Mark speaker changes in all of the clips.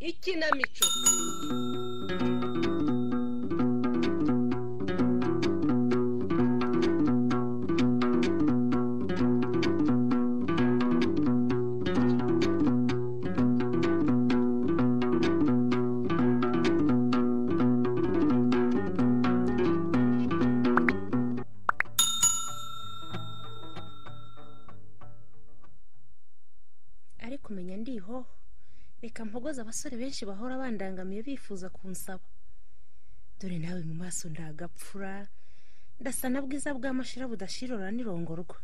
Speaker 1: ikinamico
Speaker 2: ariko umenya ndihoho reka mpogoze abasore benshi bahora bandangamiye bifuza kunsaba dore nawe mu maso ndagapfura ndasa na bwiza bw'amashira budashirora n'irongorwa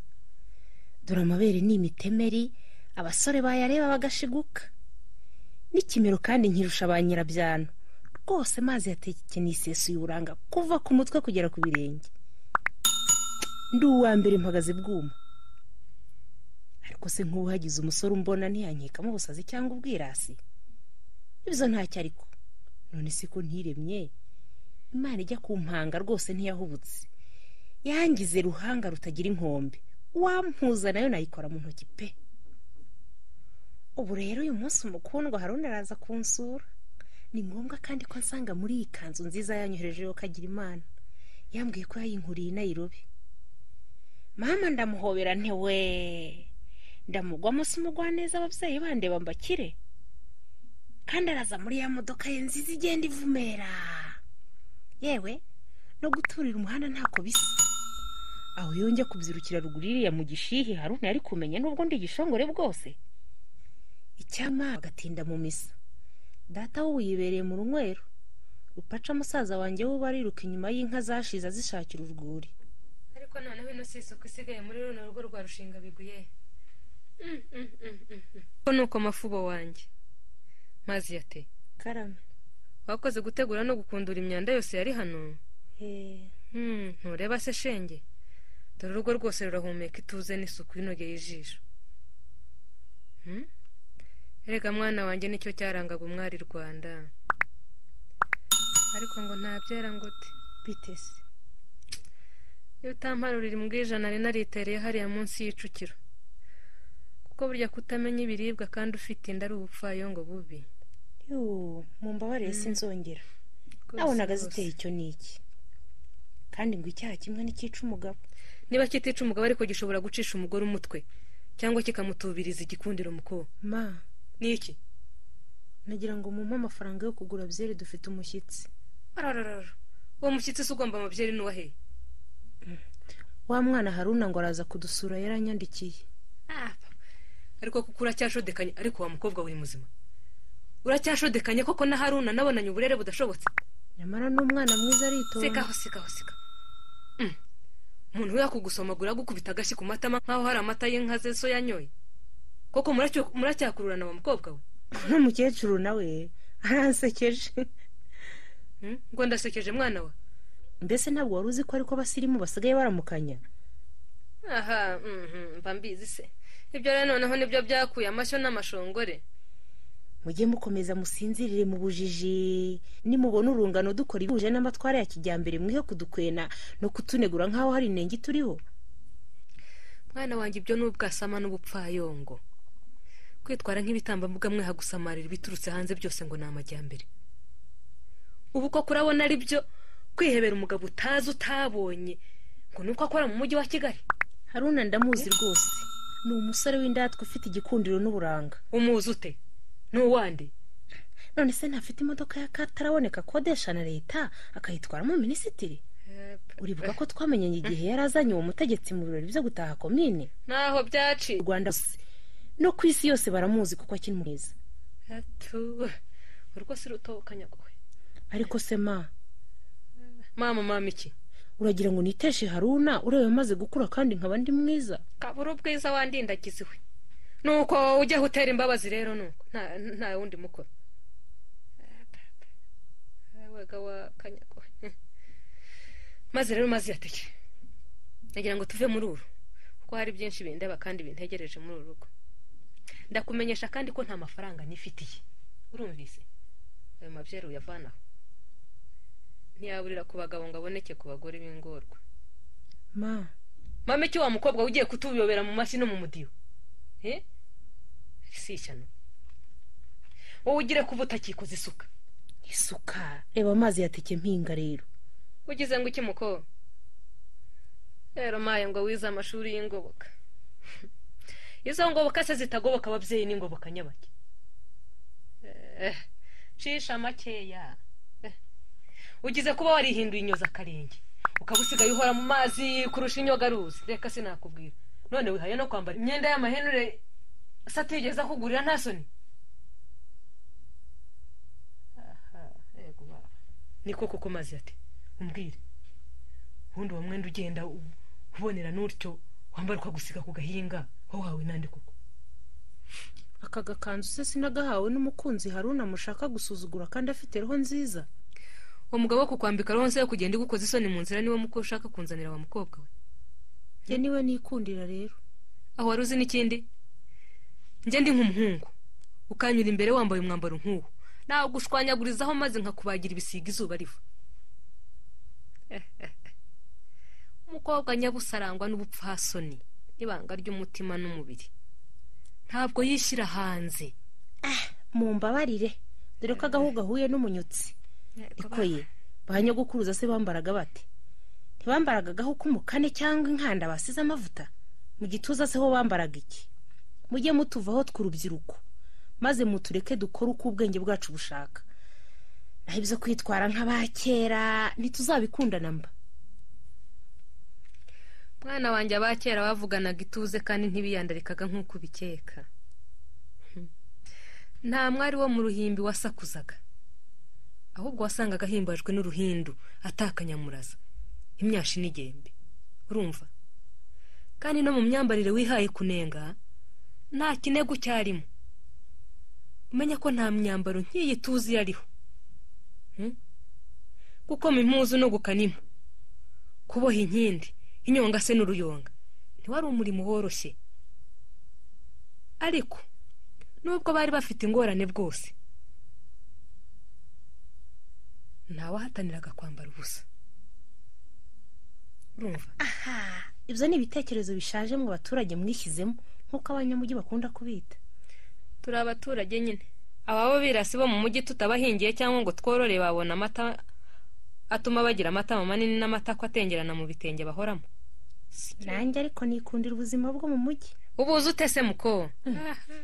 Speaker 2: dore amabere ni imitemeri abasore bayareba bagashiguka n'ikimero kandi nkirusha ba nyirabyano rwose mazi yatekeye isesuye uburanga kuva ku mutwe kugera ku birenge ndi uwa mbere mpagaze bwuma ariko se nk'uhagize umusore umbona ntiyankekamo ubusazi cyangwa ubwirasi ibyo ntacyo ariko none si ko ntiremye imana ijya ku mpanga rwose ntiyahubutse yangize ruhanga rutagira inkombe uwampuza nayo nayikora mu ntoki pe ubu rero uyu munsi umukundwa harundi araza kunsura ni ngombwa kandi ko ansanga muri iyi kanzu nziza yanyoherejeho kagira imana yambwiye ko yayinkuriye inayirobe mama ndamuhobera ntiwe ndamugwa munsi umugwa neza ababyeyi bandeba mbakire kandi araza muri ya modoka ye nziza igenda ivumera yewe no guturira umuhanda ntako bisa aho yonge kubyirukira ruguru iriya mu gishihe haruna yari kumenya n'ubwo ndi igishongore bwose icyama agatinda mu misa data we ubu yibereye mu runywero rupaca musaza wanjye we uba ariruka inyuma y'inka zashize azishakira urwuri
Speaker 3: ariko noneho ino si isuku isigaye muri runo rugo rwa rushinga biguye ko ni uko mafubo wanjye mazi yate
Speaker 2: karame
Speaker 3: wakoze gutegura no gukundura imyanda yose yari hano
Speaker 2: heee
Speaker 3: Hmm, ntureba se shenge dore urugo rwose rurahumeka ituze n'isuku inogeye ijisho Hmm? erega mwana wanjye nicyo cyarangaga umwari rwanda ariko ngo ntabyera ngo te
Speaker 2: bitese
Speaker 3: iyo utamparurira imbwijana nari naritereye hariya munsi y'icukiro kuko burya kutamenya ibiribwa kandi ufite inda ari ubupfayongo bubi
Speaker 2: yuuu mumbabarire sinzongera nabonaga ziteye icyo n'iki kandi ngo icyaha kimwe n'ikica umugabo
Speaker 3: niba kitica umugabo ariko gishobora gucisha umugore umutwe cyangwa kikamutubiriza igikundiro muko
Speaker 2: ma
Speaker 3: ni iki
Speaker 2: nagira ngo mumpe amafaranga yo kugura byeri dufite umushyitsi
Speaker 3: arararara uwo mushyitsi se ugomba amabyeyi n'uwahe
Speaker 2: wa mwana haruna ngo araza kudusura yaranyandikiye
Speaker 3: ariko kuko uracyashodekanye ariko wa mukobwa we muzima uracyashodekanye koko na haruna nabonanye uburere budashobotse
Speaker 2: nyamara n'umwana mwiza
Speaker 3: seka
Speaker 2: aritonda
Speaker 3: aho seka aho seka Mm. umuntu we yakugusomagura agukubita agashyi ku matama nk'aho hari amata y'inka ze so yanyoye koko muracyo- muracyakururana wa mukobwa we
Speaker 2: n'umukecuru nawe aransekeje
Speaker 3: Mm? ngo ndasekeje mwana we
Speaker 2: mbese ntabwo wari uzi ko ariko abasirimu basigaye baramukanya
Speaker 3: aha mhm, mba mbizi se ibyo rero noneho nibyo byakuye amashyo n'amashongore
Speaker 2: mujye mukomeza musinzirire mu bujiji nimubona urungano dukora ibihuje n'amatwara ya kijyambere mwihe kudukwena no kutunegura nk'aho hari inenge turiho
Speaker 3: mwana wanjye ibyo ni ubwasama n'ubupfayongo kwitwara nk'ibitambambuga mweha gusamarira ibiturutse hanze byose ngo ni amajyambere ubu koko urabona ari byo kwihebera umugabo utazi utabonye ngo ni uko akora mu mujyi wa kigali
Speaker 2: haruna ndamuzi rwose ni umusore w'indatwa ufite igikundiro n'uburanga
Speaker 3: umuzi ute n'uwande
Speaker 2: none se ntafite imodoka y'akataraboneka akodesha na leta akayitwaramo minisitiri uribuka ko twamenyanye igihe yari azanye uwo mutegetsi mu birori byo gutaha komine
Speaker 3: naho
Speaker 2: mu
Speaker 3: byaciye
Speaker 2: rwanda hose no ku isi yose baramuzi kuko akiri mwiza
Speaker 3: Atu, rwose rutokanya kwe
Speaker 2: ariko se ma
Speaker 3: mama mama iki
Speaker 2: uragira ngo niteshe haruna ureba amaze gukura kandi nkaba ndi mwiza
Speaker 3: kabura ubwiza wandindagiziwe nuko ujya utera imbabazi rero nuko nta nta wundi mukoro wega wakanyagwa maze rero mazi yateke nagira ngo tuve muri uru kuko hari byinshi bindeba kandi bintegereje muri uru rugo ndakumenyesha kandi ko nta mafaranga nifitiye urumvise ayo mabyeru uyavanaho ntiyaburira ku bagabo ngo aboneke ku bagore b'ingorwa
Speaker 2: ma
Speaker 3: mama icyo wa mukobwa ugiye kutuyobera mu mashyi no mu mudiho Eh? si ishyano wowe ugire kuba utakikoze isuka
Speaker 2: isuka reba amazi yateke mpinga rero
Speaker 3: ugize ngo iki mukobwa rero maye ngo wize amashuri y'ingoboka izo ngoboka se zitagoboka ababyeyi n'ingoboka nyabake Eh, cisha makeya Eh, ugize kuba warihinduye inyoza akarenge ukaba usigaye uhora mu mazi kurusha inyogaruzi reka sinakubwira none wihaye no kwambara imyenda y'amahenure se atigeze akugurira nta soni Aha, yego baba. niko koko mazi ati umbwire ubundi uwo mwenda ugenda u- ubonera n'utyo wambara ukagusiga ku gahinga wahawe n'andi koko
Speaker 2: aka gakanzu se sinagahawe n'umukunzi haruna mushaka gusuzugura kandi afite roho nziza
Speaker 3: uwo mugabo wo kukwambika ronse yo kugenda igukoza isoni mu nzira niwe muko ushaka kunzanira wa mukobwa we
Speaker 2: njye niwe nikundira rero
Speaker 3: aho wari uzi n'ikindi njye ndi nk'umuhungu ukanyura imbere wambaye umwambaro nk'uwo nagushwanyagurizaho maze nkakubagira ibisiga izuba riva umukobwa nyabusa arangwa n'ubupfasoni n'ibanga ry'umutima n'umubiri ntabwo yishyira hanze
Speaker 2: mumbabarire dore ko agahu gahuye n'umunyotsi ariko ye ba nyogokuruza se bambaraga bate ntibambaraga agahu k'umukane cyangwa inkanda basize amavuta mu gituza se ho bambaraga iki mujye mutuvaho tw'urubyiruko maze mutureke dukore uko ubwenge bwacu bushaka naho ibyo kwitwara nk'aba kera ntituzabikundana mba
Speaker 3: mwana wanjye aba kera bavuganaga ituze kandi ntibiyandarikaga nk'uko ubikeka Hmm. nta mwari wo mu ruhimbi wasakuzaga ahubwo wasangaga ahimbajwe n'uruhindu atakanyamuraza imyashi n'igembe urumva kandi no mu myambarire wihaye kunenga nta kinego cyarimo umenya ko nta myambaro nk'iyi tuzi yariho Hmm? kuko mu impuzu no gukanimo kuboha inkindi inyonga se n'uruyonga ntiwari umurimo woroshye ariko nubwo bari bafite ingorane bwose ntawahataniraga kwambara ubusa urumva
Speaker 2: aha ibyo ni ibitekerezo bishaje mu baturage mwishyizemo nk'uko abanyamujyi bakunda kubita
Speaker 3: turi abaturage nyine ababo birasi bo mu mujyi tutabahingiye cyangwa ngo tworore babona amata atuma bagira amatama manini n'amatako atengerana mu bitenge bahoramo
Speaker 2: nanjye ariko nikundira ubuzima bwo mu mujyi
Speaker 3: ubuze ute se muko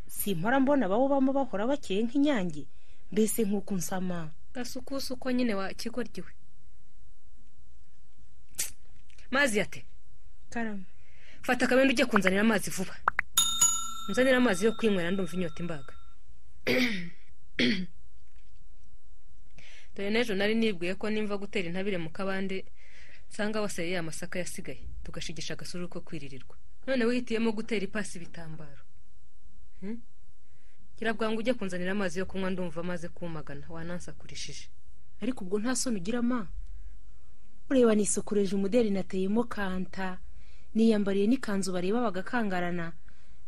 Speaker 2: simpora mbona abawubamo bahora bakeye nk'inyange mbese nk'uko nsama
Speaker 3: gasukusu uko nyine wakigoryiwe mazi yate
Speaker 2: karama
Speaker 3: fata akabindi ujye kunzanira amazi vuba unzanira amazi yo kwinywera ndumva inyota imbaga dore n'ejo nari nibwiye ko nimva gutera intabire mu kabande nsanga waseye amasaka yasigaye tugashigisha agasuru ko kwiririrwa none wihitiyemo gutera ipasi ibitambaro Hmm? gira bwangu ujye kunzanira amazi yo kunywa ndumva amaze kumagana wanansakurishije
Speaker 2: ariko ubwo nta soni ugira ma ureba nisokoreje umuderi nateyemo kanta niyambariye n'ikanzu bareba bagakangarana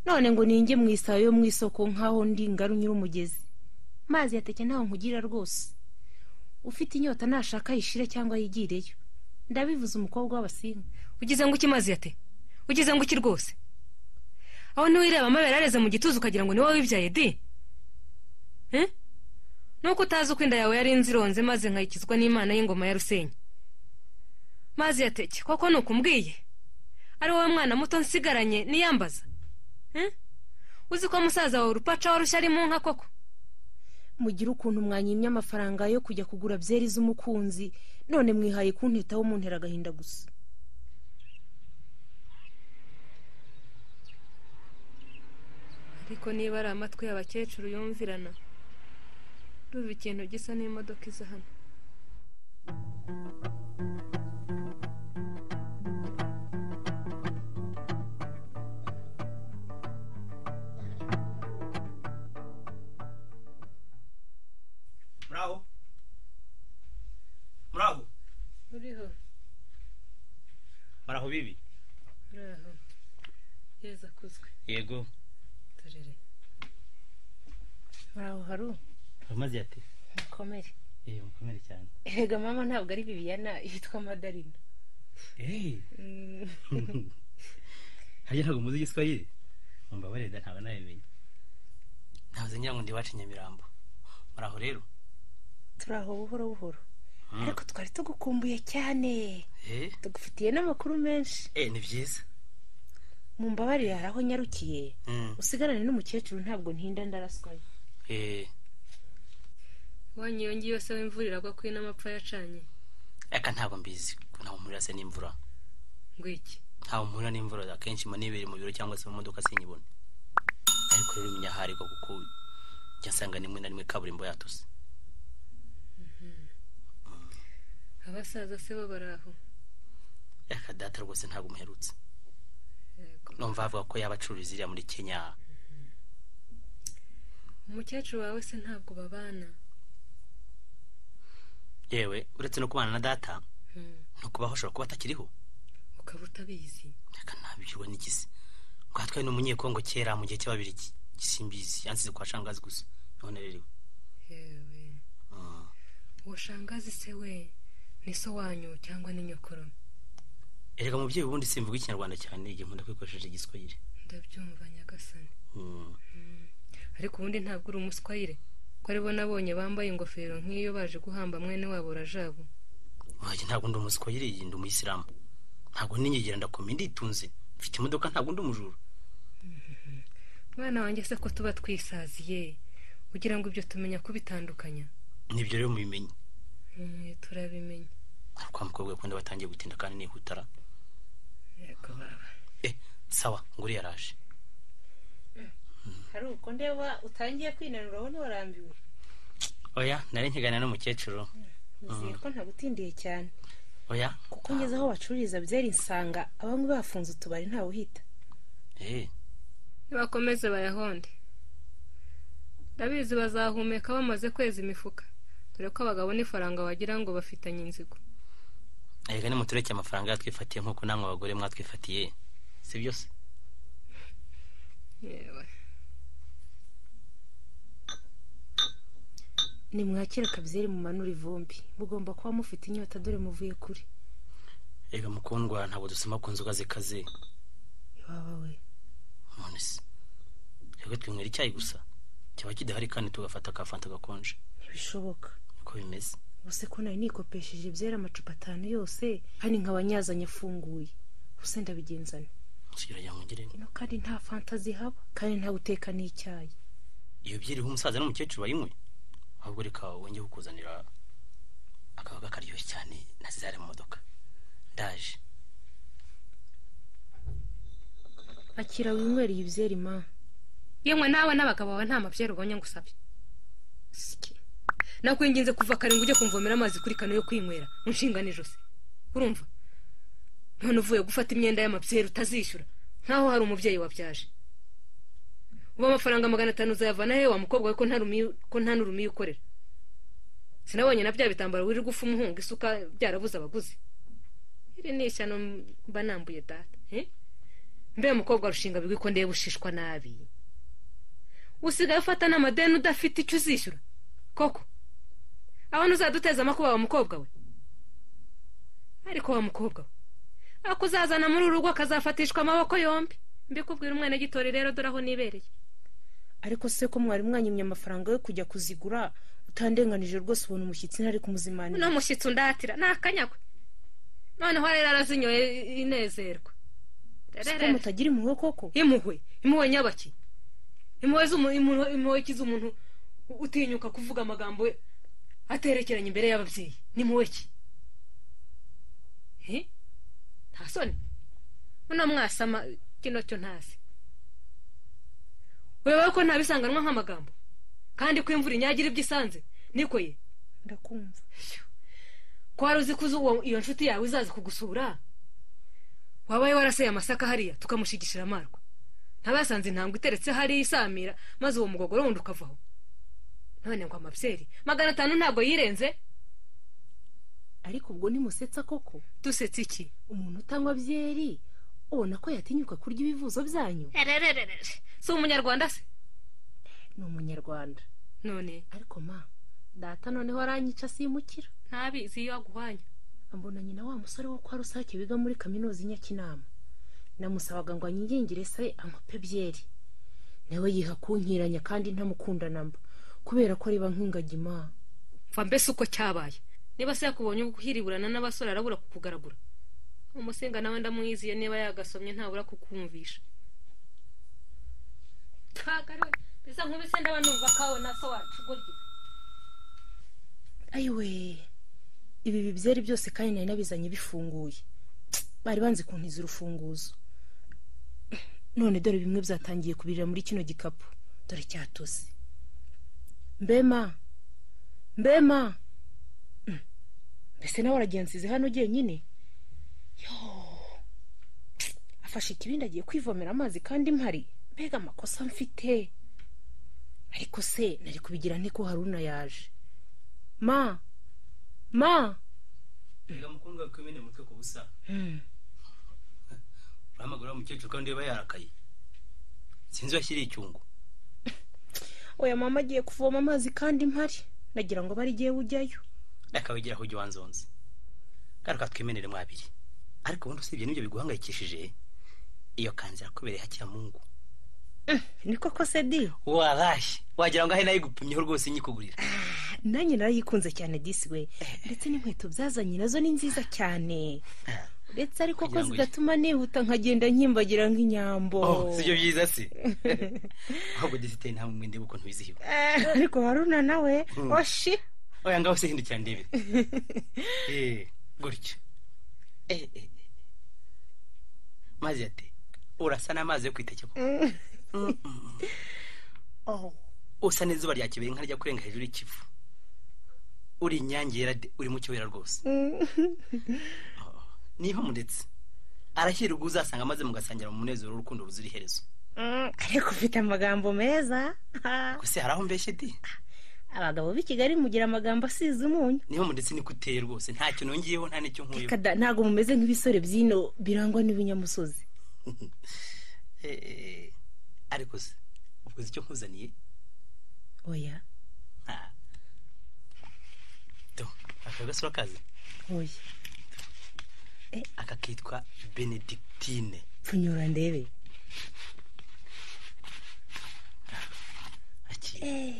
Speaker 2: none ngo ninjye mu isayo yo mu isoko nk'aho ndi ngari unyura umugezi mazi yateke ntaho nkugira rwose ufite inyota nashaka ayishire cyangwa yigireyo ndabivuze umukobwa w'abasinga
Speaker 3: ugize ngo ukimazi yate ugize ngo uki rwose aho ntiwireba amabere areze mu gituza ukagira ngo ni wowe wibyaye di Eh? nuko utazi uko inda yawe yari inzironze maze nkayikizwa n'imana y'ingoma ya rusenyi mazi yateke koko ni ukumbwiye ari wowe mwana muto nsigaranye niyambaza Eh? uzi ko musaza wawe urupaca warushya ari mu nka koko
Speaker 2: mugire ukuntu mwanyimye amafaranga yo kujya kugura byeri z'umukunzi none mwihaye kuntitaho muntera agahinda gusa
Speaker 3: ariko niba ari amatwi y'abakecuru yumvirana ruva ikintu gisa n'imodoka iza hano
Speaker 1: muraho muraho
Speaker 3: uriho
Speaker 1: baraho bibi
Speaker 3: uraho heza akuzwe
Speaker 1: yego
Speaker 3: turere
Speaker 2: uraho haru
Speaker 1: amazi ati
Speaker 2: mukomere
Speaker 1: eee mukomere cyane
Speaker 2: erega mama ntabwo ari bibiyana yitwa madarina
Speaker 1: eee
Speaker 2: Mm.
Speaker 1: hariya ntabwo muzi igiswahili mumbabarire da ntabwo nabimenye ntabwo ngira ngo ndi iwacu i nyamirambo muraho rero
Speaker 2: turaho buhoro buhoro
Speaker 1: Mm.
Speaker 2: ariko twari tugukumbuye cyane
Speaker 1: eee
Speaker 2: tugufitiye n'amakuru menshi
Speaker 1: eee ni byiza
Speaker 2: mu mbabarire hari aho nyarukiye
Speaker 1: Mm.
Speaker 2: usigarane n'umukecuru ntabwo ntinda ndaraswaye
Speaker 1: eee
Speaker 3: wanyu yongeye yose w'imvura iragwa kuri n'amapfa yacanye
Speaker 1: aka ntabwo mbizi ntabwo mpurira se n'imvura
Speaker 3: ngo iki
Speaker 1: ntabwo mpurira n'imvura akenshi mba nibereye mu biro cyangwa se mu modoka sinyibone ariko rero umenya aho ari ko kuko njya nsanga rimwe na rimwe kaburimbo yatose
Speaker 3: abasaza se bo baraho
Speaker 1: aka data rwose ntabwo umuherutse
Speaker 3: yego
Speaker 1: numva bavuga ko yaba acururiza iriya muri kenya
Speaker 3: umukecuru wawe se ntabwo babana
Speaker 1: yewe uretse no kubana na data
Speaker 3: Hmm.
Speaker 1: no kubaho ashobora kuba atakiriho
Speaker 3: ukaba utabizi
Speaker 1: reka ntabirwa n'igisi ngo hatwaye n'umunyekongo kera mu gihe cy'ababirigi gisimbizi yansize kwa shangazi gusa none rero
Speaker 3: yewe
Speaker 1: Mm.
Speaker 3: uwo shangazi se we ni so wanyu cyangwa ni nyokuru
Speaker 1: erega mubyeyi ubundi simvuga ikinyarwanda cyane igihe nkunda kwikoresheje igiswahili
Speaker 3: ndabyumva nyagasani
Speaker 1: Mm.
Speaker 3: ariko ubundi ntabwo uri umuswayire ko aribo nabonye bambaye ingofero nk'iyo baje guhamba mwene wabo rajabo
Speaker 1: wanjye ntabwo ndi umuswahili ndi umuyisilamu ntabwo ninyegera ndakoma nditunze mfite imodoka ntabwo ndi umujura
Speaker 3: mwana wanjye se ko tuba twisaziye kugira ngo ibyo tumenya kubitandukanya
Speaker 1: nibyo rero mubimenye
Speaker 3: Mm, turabimenya
Speaker 1: Hari kwa mukobwa akunda batangiye gutinda kandi nihutara
Speaker 3: yego baba
Speaker 1: eh sawa ngo uriya araje
Speaker 2: hari uko ndeba utangiye kwinanura wowe ntiwarambiwe
Speaker 1: oya nari nkiganira n'umukecuru
Speaker 2: nizeye ko ntagutindiye cyane
Speaker 1: oya
Speaker 2: kuko ngeze aho bacururiza byeri nsanga abamwe bafunze utubari ntawe uhita
Speaker 1: eh
Speaker 3: nibakomeze bayahonde ndabizi bazahumeka bamaze kweza imifuka dore ko abagabo n'ifaranga wagira ngo bafitanye inzigo
Speaker 1: erega nimutureke amafaranga yatwifatiye nk'uko namwe abagore mwatwifatiye si byo se
Speaker 3: yewe
Speaker 2: nimwakire akabyeri mumanura ivumbi mugomba kuba mufite inyota dore muvuye kuri
Speaker 1: erega mukundwa ntabwo dusoma ku nzoga zikaze
Speaker 2: iwaba we
Speaker 1: none se erega twinywera icyayi gusa kiba kidahari kandi tugafata ka fanta gakonje
Speaker 2: ntibishoboka
Speaker 1: niko bimeze
Speaker 2: ubuse ko nari nikopesheje byeri amacupa atanu yose hani nkaba nyazanye afunguye ubuse ndabigenzana
Speaker 1: kirajya mwongere
Speaker 2: ino kandi nta fanta zihaba kandi nta guteka n'icyayi
Speaker 1: iyo byiriho umusaza n'umukecuru bayinywe ahubwo reka wongeye kukuzanira akabaga karyoshye cyane na zizare mu modoka ndaje
Speaker 2: akira winywere iyi byeri ma
Speaker 3: yemwe nawe n'abagabo bawe nta mabyeri ubonye ngo usabye Sike. nakwinginze kuva kare ngo ujye kumvomera amazi kuri kano yo kwinywera unshingane ijosi urumva none uvuye gufata imyenda y'amabyeri utazishyura nkaho hari umubyeyi wabyaje ubu amafaranga magana atanu uzayavana hehe wa mukobwa we ko nta rumiye- ko nta n'urumiye ukorera sinabonye na bya bitambaro wirirwa ufa umuhunga isuka byarabuze abaguzi iri ni ishyano mba nambuye data eh? mbe mukobwa rushinga bigwi ko ndeba ushishwa nabi usigaye ufata n'amadeni udafite icyo uzishyura koko abona uzaduteza amakuba wa mukobwa we ariko wa mukobwa we akuzazana muri uru rugo akazafatishwa amaboko yombi mbikubwira umwana gitori rero dore aho nibereye
Speaker 2: ariko se ko mwari mwanyimye amafaranga yo kujya kuzigura utandenganije rwose ubona umushyitsi ntari kumuzimanira
Speaker 3: uno mushyitsi undatira ni akanyagwe noneho rero arazinyoye inezerwa
Speaker 2: ko mutagira impuhwe koko
Speaker 3: impuhwe impuhwe nyabaki impuhwe z'umu- impuhwe- impuhwe ki z'umuntu u- utinyuka kuvuga amagambo aterekeranye imbere y'ababyeyi n'impuhwe ki Eh? nta soni muno mwasama kino cyo ntazi wewe ko ntabisanganwa nk'amagambo kandi ko imvura inyagira ibyo isanze niko ye
Speaker 2: ndakumva
Speaker 3: ko wari uzi ko uzi uwo- iyo nshuti yawe izaza kugusura wabaye waraseye amasaka hariya tukamushigishira amarwa ntabasanze intambwe iteretse hariya isamira maze uwo mugogoro wundi ukavaho none ngo amabyeri magana atanu ntabwo yirenze
Speaker 2: ariko ubwo nimusetsa koko
Speaker 3: dusetse iki
Speaker 2: umuntu utanywa byeri ubona ko yatinyuka kurya ibivuzo byanyu
Speaker 3: si umunyarwanda se
Speaker 2: ni umunyarwanda
Speaker 3: none
Speaker 2: ariko ma data noneho aranyica simukira
Speaker 3: ntabizi iyo aguhwanya
Speaker 2: mbona nyina wa musore wo kwa rusake wiga muri kaminuza i nyakinama namusabaga ngo anyingingire se ankope byeri nawe yiha kunkiranya kandi ntamukunda namba kubera ko ariba nk'ingagima
Speaker 3: mva mbese uko cyabaye niba se yakubonye guhiriburana n'abasore arabura kukugaragura umusenga nawe ndamwiziye niba yagasomye ntabura kukumvisha bisa nk'ubise ndaba numva kawe na so wacu gutyo
Speaker 2: ayiwe ibi bibyeri byose kandi nari nabizanye bifunguye bari banze kuntiza urufunguzo none dore bimwe byatangiye kubirira muri kino gikapu dore cyatose mbema mbema Mm. mbese nawe aragensize hano nyine yo Psst, afashe ikibindi agiye kwivomera amazi kandi mpari mbega amakosa mfite ariko se nari kubigira nte ko haruna yaje ma ma
Speaker 1: reka mukundwa we kwimena umutwe ku busa
Speaker 2: Mm.
Speaker 1: urahamagara wa mukecuru kandi yaba yarakaye sinzi washyiriye icyungo
Speaker 2: oya mama agiye kuvoma amazi kandi mpari nagira ngo bari igihe ujyayo
Speaker 1: akawegeraho ujya wanzonze ngaruka twimenere mwabiri ariko ubundi usibye n'ibyo biguhangayikishije iyo kanzira kubereye hakiyamungu
Speaker 2: niko kose di
Speaker 1: warashye wagira ngo ahe nayo igupimyeho rwose nyikugurira
Speaker 2: nanjye narayikunze cyane disi we ndetse n'inkweto byazanye nazo ni nziza cyane ndetse ariko ko
Speaker 1: Kugira ngo
Speaker 2: zidatuma nihuta nkagenda nkimbagira nk'inyambo
Speaker 1: oh si byo byiza se ahubwo diziteye nta mwende kuko ntubizihiwe
Speaker 2: Eh, ariko haruna nawe
Speaker 1: Mm.
Speaker 2: oshi
Speaker 1: oya ngaho se hindukira ndebe Eh, gutyo Eh, eh, eh. mazi ate urasa n'amazi yo kwitekeko
Speaker 2: Oh,
Speaker 1: usa n'izuba rya kibere nka rya kurenga hejuru y'ikivu uri inyange yera de uri mu kibera rwose niho muretse arashyira ubwo uzasanga amaze mugasangira mu munezero w'urukundo ruzira iherezo
Speaker 2: mm, ariko ufite amagambo meza Ah,
Speaker 1: gusa hari aho mbeshye de
Speaker 2: abagabo b'i kigali mugira amagambo asize umunyu
Speaker 1: niho muretse niko uteye rwose nta kintu nongeyeho nta n'icyo nkuyeho
Speaker 2: Kada, ntabwo mumeze nk'ibisore by'ino birangwa n'ibinyamusozi
Speaker 1: Eh, eh, ariko se ubwo uzi icyo nkuzaniye
Speaker 2: oya
Speaker 1: Ah. do aka gasura kazi
Speaker 2: oya
Speaker 1: aka kitwa benedictine
Speaker 2: pfunyura ndebe
Speaker 1: akiri
Speaker 2: Eh,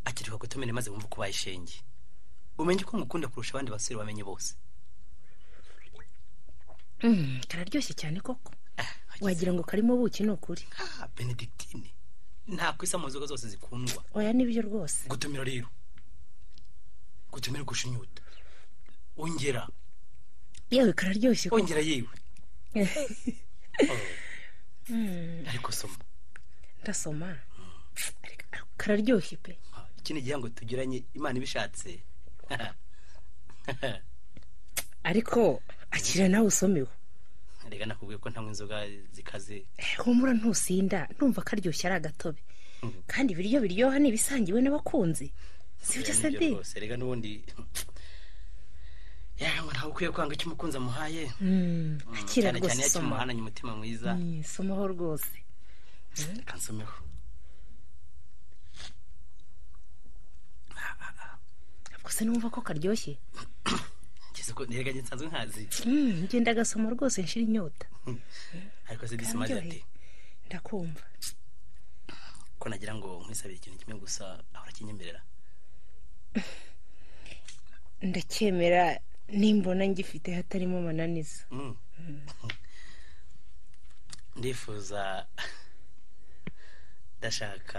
Speaker 1: akireka gutumira maze wumve uko ishenge umenye ko mukunda kurusha abandi basore bamenye bose
Speaker 2: mm, kararyoshye cyane koko wagira ngo karimo buki ni ukuri
Speaker 1: ah benedictine nta kwisa mu nzoga zose zikundwa
Speaker 2: oya nibyo rwose
Speaker 1: gutumira rero gutumira kurusha inyota ongera
Speaker 2: yewe kararyoshye koko
Speaker 1: ongera yewe Oh,
Speaker 2: Mm,
Speaker 1: ariko soma
Speaker 2: ndasoma Ariko kararyoshye pe
Speaker 1: Ah, iki ni igihango tugiranye imana ibishatse
Speaker 2: ariko akira nawe usomewe
Speaker 1: reka nakubwiye ko ntamwe inzoga zikaze
Speaker 2: Eh, humura ntusinda ndumva karyoshye ari agatobe
Speaker 1: Mhm.
Speaker 2: kandi ibiryo biryoha ni ibisangiwe n'abakunzi sibyo se
Speaker 1: Nibyo
Speaker 2: di
Speaker 1: rwose reka n'ubundi yawe ntawe ukwiye kwanga icyo umukunzi amuhaye
Speaker 2: Mm,
Speaker 1: Mm,
Speaker 2: akira
Speaker 1: cyane cyane
Speaker 2: rwose
Speaker 1: iyo
Speaker 2: soma
Speaker 1: akimuhananye umutima mwiza
Speaker 2: Mm, somaho rwose
Speaker 1: reka nsomeho
Speaker 2: ntabwo se numva ko karyoshye
Speaker 1: ngeze ko reka njye nsanzwe nkazi
Speaker 2: Mm, ngenda agasoma rwose nshira inyota
Speaker 1: ariko se disi maze ati
Speaker 2: kararyoheye ndakumva
Speaker 1: ko nagira ngo nkwisabire ikintu kimwe gusa ahora akinyemerera
Speaker 2: ndacyemera nimbona ngifite hatarimo amananiza
Speaker 1: Mm. ndifuza ndashaka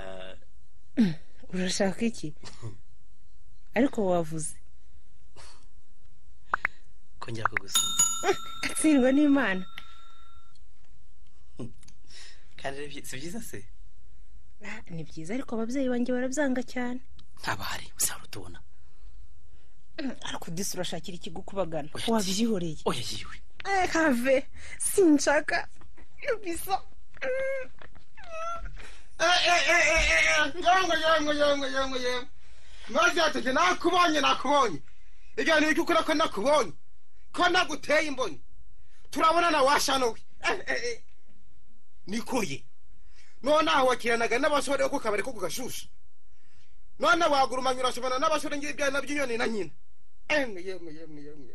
Speaker 2: urashaka iki ariko wavuze
Speaker 1: kongera kugusoma
Speaker 2: atsindwa n'imana
Speaker 1: kandi rero byi- si byiza se
Speaker 2: Ah, ni byiza ariko ababyeyi banjye barabyanga cyane
Speaker 1: ntabahari usanga utubona
Speaker 2: Mm, ariko disi urashakira ikigukubagana
Speaker 1: Oya,
Speaker 2: wabyihoreye
Speaker 1: oya yiwe
Speaker 2: Eh, have sinshaka bisa Mm.
Speaker 4: yongo yongo yongo yongo yongo maze ateke nakubonye nakubonye igihe icy'ukuri ko nakubonye ko naguteye imboni turabonana washanuwe nikuye none aho wakiranaga n'abasore bo ku kabari ko ku gashushu none wagurumanye urasomana n'abasore ng'ibyana by'inyoni na nyina emwe yemwe yemwe yemwe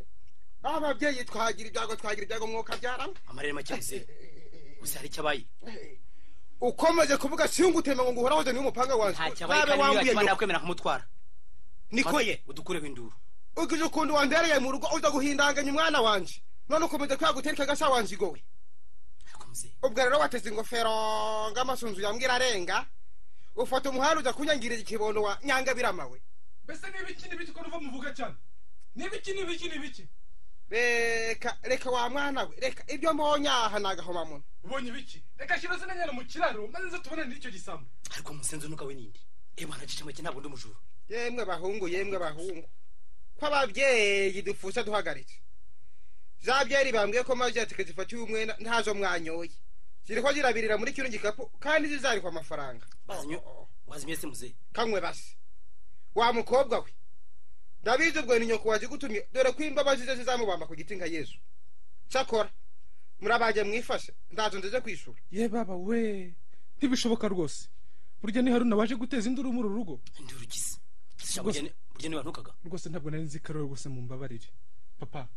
Speaker 4: ababyeyi twagira ibyago twagira ibyago umwuka byaramo
Speaker 1: amarere make yose gusa hari icyo abaye
Speaker 4: ukomeje kuvuga siyungutema ngo nguhoraho uzaniye umupanga wanjye
Speaker 1: nta cyabaye kandi niba kiba nakwemera kumutwara
Speaker 4: nikoye
Speaker 1: udukureho induru
Speaker 4: ugize ukuntu wandereye mu rugo uza guhindanganya umwana wanjye none ukomeje kwagutereka agasa wanjye igowe ubwo rero wateze ingofero ng'amasunzu yambwira arenga ufata umuhanda ujya kunyangiriza ikibondo wa nyangabiramawe
Speaker 5: mbese n'ibiki n'ibiki ko ruva muvuga cyane n'ibiki n'ibiki n'ibiki
Speaker 4: reka reka wa mwana we reka ibyo mbonye aha ni agahomamunwa
Speaker 5: ubonye ibiki reka shyira zina nyana mu kiraro maze nze tubonane n'icyo gisambu
Speaker 1: ariko musenze unuka we n'indi yewe hanacisha make ntabwo ndi umujura
Speaker 4: yemwe bahungu yemwe bahungu ko ababyeyi dupfusa duhagaritse za byeri bambwiye ko maze zifatiwe umwenda ntazo mwanyoye ziri ko zirabirira muri kino gikapu kandi zizarikwa amafaranga
Speaker 1: wazimye se muzehe
Speaker 4: kanywe basi wa mukobwa we ndabizi ubwo ni nyoko wazigutumye dore ko imbabazi ze zizamubamba ku giti nka yezu cyakora murabaje mwifashe ndazo ndeze kwishyura
Speaker 5: ye baba we ntibishoboka rwose burya ni haruna waje guteza induru muri uru rugo
Speaker 1: induru igise burya niba ntukaga
Speaker 5: rwose ntabwo nari nzi karori rwose mu mbabarire papa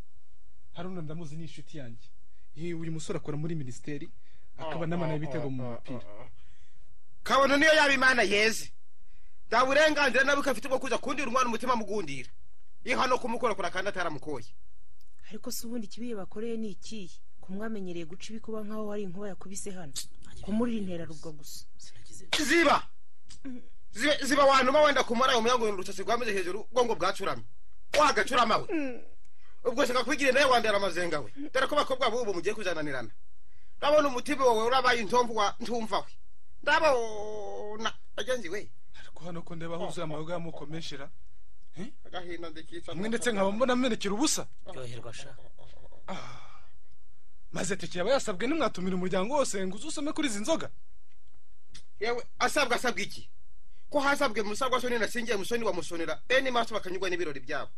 Speaker 5: haruna ndamuzi ni inshuti yanjye yewe uyu musore akora muri minisiteri akaba n'amana y'ibitego mu mupira
Speaker 4: kabona niyo yaba imana yeze nta burenganzira nawe afite bwo kuza kundira umwana umutima mugundira iyo hano kumukorakora kandi ataramukoye
Speaker 2: ariko si ubundi ikibi bakoreye ni ikihe kumwamenyereye guca ibikuba nk'aho hari inkuba yakubise hano kumurira interarugo gusa
Speaker 4: ziba ziba wantuma wenda kumara umunyangurura urusasi rwameze hejuru ubwonko bwacuramye wagacurama we ubwo shaka kwigirira nawe wandera amazenga we dore ko bakobwa b'ubu mugiye kuzananirana ndabona umutima wawe urabaye intomvu wa ntumva we ndabona bagenzi we
Speaker 5: ariko hano ko ndeba huzuye amayoga y'amoko menshi ra
Speaker 4: agahinda ndikica
Speaker 5: mwe ndetse nkaba mbona amenekera ubusa
Speaker 1: ryoherwa sha
Speaker 5: maze tekera aba yasabwe ntimwatumire umuryango wose ngo uze usome kuri izi nzoga
Speaker 4: yewe asabwa asabwa iki ko hasabwe musabwa soni nasingiye musoni bamusonera bene maso bakanyurwa n'ibirori byabo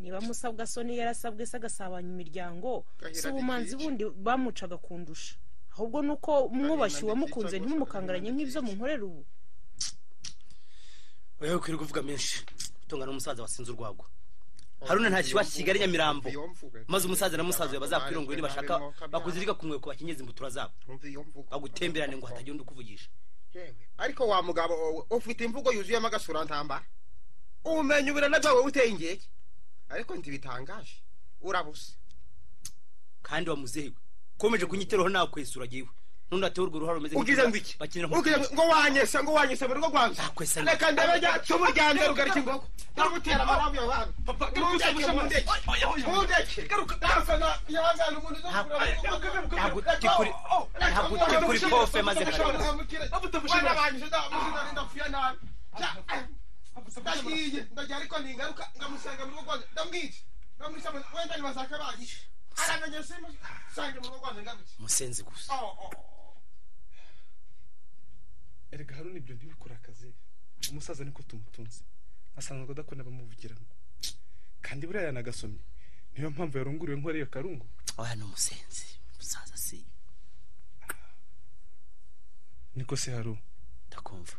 Speaker 2: niba musabwa soni yarasabwe se agasabanya imiryango si ubumanzi bundi bamucaga kundusha ahubwo ni uko mwubashye uwamukunze ntimumukangaranye nk'ibyo munkorera ubu
Speaker 1: wewe ukwiriye kuvuga menshi utungana n'umusaza wasinze urwagwa haruna nta kibazo kigali nyamirambo maze umusaza na musaza bazakwirongora nibashaka bakuzirika ku mweko bakenyeza imbutura zabo bagutemberane ngo hatagira undi ukuvugisha
Speaker 4: ariko wa mugabo ufite imvugo yuzuyemo agasurantambara ubumenyi ubirana byawe uteye ingeke ariko ntibitangaje urabusa
Speaker 1: kandi wamuzehiwe komeje kunyiteraho nawe kwesura agiwe nundi ateye urwo ruhare rumeze
Speaker 4: ugize ngo iki ugize ngo wanyese ngo wanyese mu rugo rwanjye reka ndabe icumu ryanjye rugarika imbogo ndagutera amaramu yabantu ntundeke mu ndeke ntundeke ndasana yangana umuntu uza kugura mu rugo
Speaker 1: ntabwo uri kuri pofe maze
Speaker 4: ntabwo wanabanyije ndapfuye nabi ndahiye ndagiye ariko ningaruka ngamusanga mu rugo rwanjye ndamwica ndamwica wenda nibasaka bagiye aramenye simusange mu rugo rwanjye ngamutse
Speaker 1: musenzi gusa
Speaker 5: erega haruna ibyo ntibikurakaze umusaza niko tumutunze asanzwe adakunda abamuvugiramo kandi buriya yanagasomye niyo mpamvu yarunguriwe nk'uriya karungu
Speaker 1: aya ni umusenzi umusaza si
Speaker 5: niko se haru
Speaker 1: ndakumva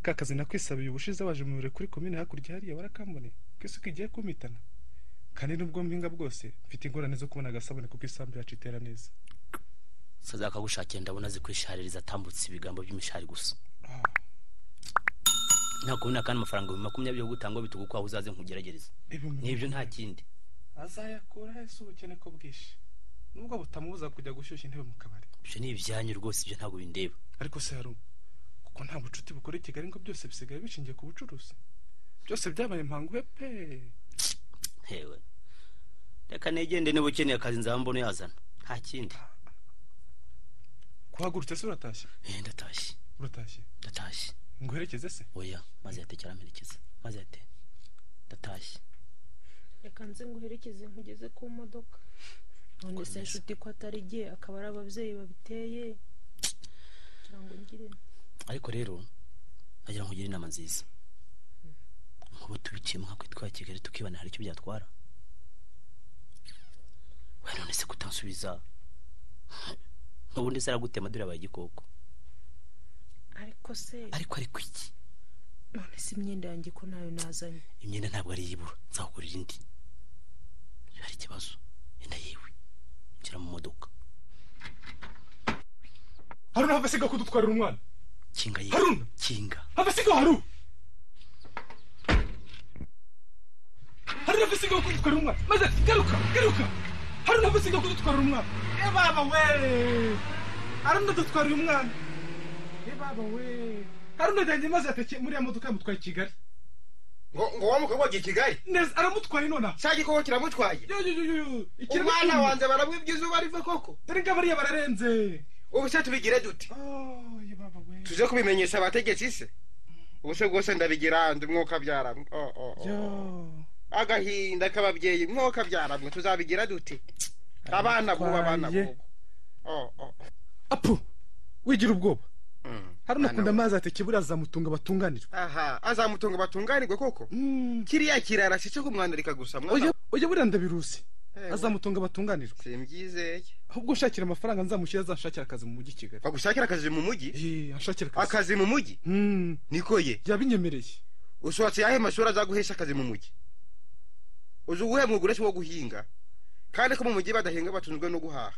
Speaker 5: ka kazi nakwisabiye ubushize waje mu biro kuri komine hakurya hariya warakambone ko isuka igiye kumitana kandi nubwo mpinga bwose mfite ingorane zo kubona agasabune kuko isambu yacu itera neza
Speaker 1: umusaza akagushakira ndabona azi kwishaririza atambutse ibigambo by'imishari gusa ntabwo ubona kandi amafaranga ibihumbi makumyabiri yo gutanga bitugu kwaho uzaze nkugeragereza n'ibyo nta kindi
Speaker 5: azayakura ese ubukene ko bwinshi nubwo butamubuza kujya gushyushya intebe mu kabari
Speaker 1: ibyo ni ibyanyu rwose ibyo ntabwo bindeba
Speaker 5: ariko se haru kuko nta bucuti bukora i kigali ngo byose bisigaye bishingiye ku bucuruzi byose byabaye impangu pe
Speaker 1: hewe reka negende niba ukeneye akazi nzaba mbona yazana nta kindi
Speaker 5: kuhagurutse se uratashye
Speaker 1: eh ndatashye
Speaker 5: uratashye
Speaker 1: ndatashye
Speaker 5: nguherekeze se
Speaker 1: oya maze yatekera amerekeza maze yate ndatashye
Speaker 2: reka nze nguherekeze nkugeze ku modoka none se nshuti ko atari igihe akaba ari ababyeyi babiteye cyangwa ngire
Speaker 1: ariko rero nagira nkugire inama nziza nk'ubu tubiciye mu twa kigali tukibana hari icyo byatwara we none se kutansubiza ubundi se aragute amadura yabaye igikoko
Speaker 2: ariko se
Speaker 1: ariko ariko iki
Speaker 2: none se imyenda yanjye ko nayo nazanye
Speaker 1: imyenda ntabwo ari iy'ibura nzakugurira indi iyo hari ikibazo yenda yiwe ngira mu modoka
Speaker 5: haruna hava asigaye kudutwarira umwana
Speaker 1: kinga yiwe
Speaker 5: haruna
Speaker 1: kinga
Speaker 5: hava asigaye haru haruna hava asigaye kudutwarira umwana maze garuka garuka haruna hava asigaye kudutwarira umwana e baba we haruna dutwarira umwana e baba we haruna yajyanye maze yatekeye muri ya modoka yamutwaye i kigali
Speaker 4: ngo ngo wa mukobwa agiye i kigali
Speaker 5: neza aramutwaye nonaha
Speaker 4: cya gikoko kiramutwaye
Speaker 5: yo yo yo yo ikirego
Speaker 4: umwana
Speaker 5: kinini.
Speaker 4: wanjye barabwibye izuba riva koko
Speaker 5: dore ngo bariya bararenze
Speaker 4: ubu se tubigire dute
Speaker 5: Oh, ye baba we
Speaker 4: tuje kubimenyesha abategetsi se ubu se rwose ndabigira ndi mwuka byaramwe Oh, oh, oh.
Speaker 5: yo
Speaker 4: agahinda k'ababyeyi mwuka byaramwe tuzabigira dute abana bubu abana
Speaker 5: Twariye.
Speaker 4: bubu Oh, oh.
Speaker 5: apu wigira ubwoba
Speaker 4: Mm.
Speaker 5: haruna akunda
Speaker 4: Mwana
Speaker 5: amazi ateke buriya azamutunga batunganirwa
Speaker 4: we. aha azamutungo batunganirwe koko kiriya kirara si cyo kumwandarika gusa mwana
Speaker 5: oya
Speaker 4: we.
Speaker 5: oya buriya ndabirusi
Speaker 4: Eh,
Speaker 5: azamutunga batunganirwa
Speaker 4: simbyizeye
Speaker 5: ahubwo ushakira amafaranga nzamushyira azanshakira akazi mu mujyi i kigali
Speaker 4: bagushakira akazi mu mujyi
Speaker 5: Eh, anshakira akazi
Speaker 4: akazi mu mujyi
Speaker 5: Mm,
Speaker 4: niko ye
Speaker 5: yabinyemereye
Speaker 4: usohotse yahe mashuri azaguhesha akazi mu mujyi uzi uwuhe mwuga uretse uwo guhinga kandi ko mu mujyi badahinga batunzwe no guhaha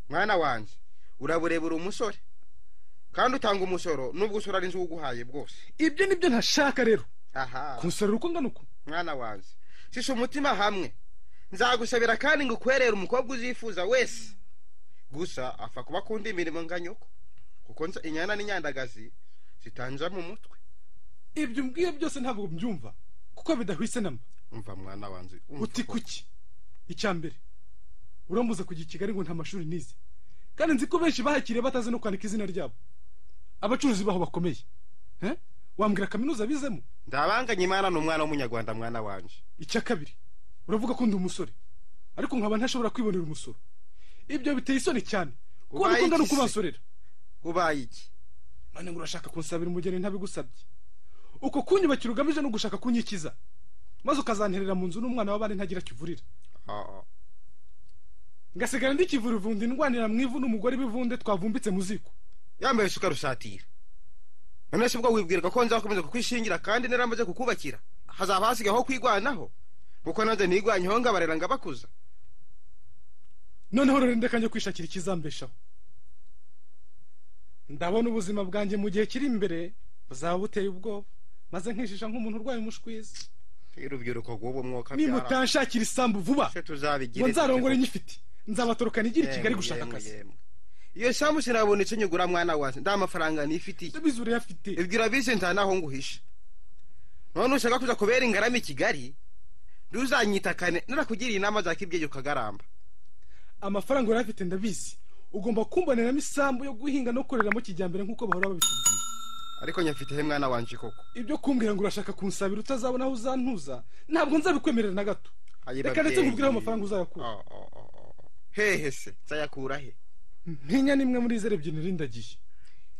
Speaker 4: mwana wanjye uraburebera umusore kandi utanga umusoro nubwo usora n'inzu uguhaye bwose
Speaker 5: ibyo nibyo ntashaka rero
Speaker 4: aha
Speaker 5: kunsorera uko ngana uko
Speaker 4: mwana wanjye shisha umutima hamwe nzagusabira kandi ngo ukwerere umukobwa uzifuza wese gusa apfa kuba akunda imirimo nka nyoko kuko nza- inyana n'inyandagazi zitanja mu mutwe
Speaker 5: ibyo umbwiye byose ntabwo mbyumva kuko bidahwitse namba
Speaker 4: umva mwana wanjye umva
Speaker 5: uti
Speaker 4: ko-
Speaker 5: kuki icya mbere urambuza kujya i kigali ngo nta mashuri nize kandi nzi ko benshi bahakiriye batazi no kwandika izina ryabo abacuruzi baho bakomeye Eh? wambwira kaminuza bizemo
Speaker 4: ndabanganye imana ni umwana w'umunyarwanda mwana wanjye
Speaker 5: icya kabiri uravuga ko ndi umusore ariko nkaba ntashobora kwibonera umusoro ibyo biteye isoni cyane kubona
Speaker 4: Ubaye
Speaker 5: ko ngana
Speaker 4: iki
Speaker 5: uko
Speaker 4: se?
Speaker 5: bansorera
Speaker 4: ubaye iki
Speaker 5: none ngo urashaka kunsabira umugeni ntabigusabye uko kunyubakira ugamije no gushaka kunyikiza maze ukazanterera mu nzu n'umwana w'abandi ntagira kivurira
Speaker 4: Ah, ah.
Speaker 5: ngasigara ndikivura ivundi ndwanira mu ivu n'umugore b'ivunde twavumbitse mu ziko
Speaker 4: yambaye isuka rusatira none se ubwo wibwirwa ko nzakomeza kukwishingira kandi naramaze kukubakira hazaba hasigaye aho kwigwanaho kuko nanjye nigwanyeho ngabarera ngabakuza
Speaker 5: noneho rero ndeka njye kwishakira ikizambeshaho ndabona ubuzima bwanjye mu gihe kiri imbere buzaba buteye ubwoba maze nkishisha nk'umuntu urwaye umushwizi
Speaker 4: urubyiruko rw'ubu mwuka byara
Speaker 5: nimutanshakira isambu vuba
Speaker 4: se tuzabigira
Speaker 5: ngo
Speaker 4: iki
Speaker 5: nzarongore
Speaker 4: gihugu?
Speaker 5: nyifite nzabatorokana igira i Kigali
Speaker 4: Yemwe,
Speaker 5: gushaka
Speaker 4: yemwe,
Speaker 5: akazi
Speaker 4: yemwe. iyo samu sinabona icyo nyigura mwana wanjye nta mafaranga nifitiye
Speaker 5: ndabizi urayafite
Speaker 4: ibwira bisi nta naho nguhisha none ushaka kuza kubera ingarama i kigali ntuzanyitakane narakugiriye inama zakibyeyi ukagaramba
Speaker 5: amafaranga urayafite ndabizi ugomba kumboneramo isambu yo guhinga no koreramo kijyambere nk'uko bahora babitubwira
Speaker 4: ariko nyafite he mwana wanjye koko
Speaker 5: ibyo kumbwira ngo urashaka kunsabira utazabona aho uzantuza ntabwo nzabikwemerera na gato
Speaker 4: Ayi
Speaker 5: reka ndetse
Speaker 4: babyeyi.
Speaker 5: nkubwire aho amafaranga uzayakura
Speaker 4: Oh, oh, oh, oh. hehe se nzayakura he
Speaker 5: ntinya nimwe muri izi ebyiri nrindagiye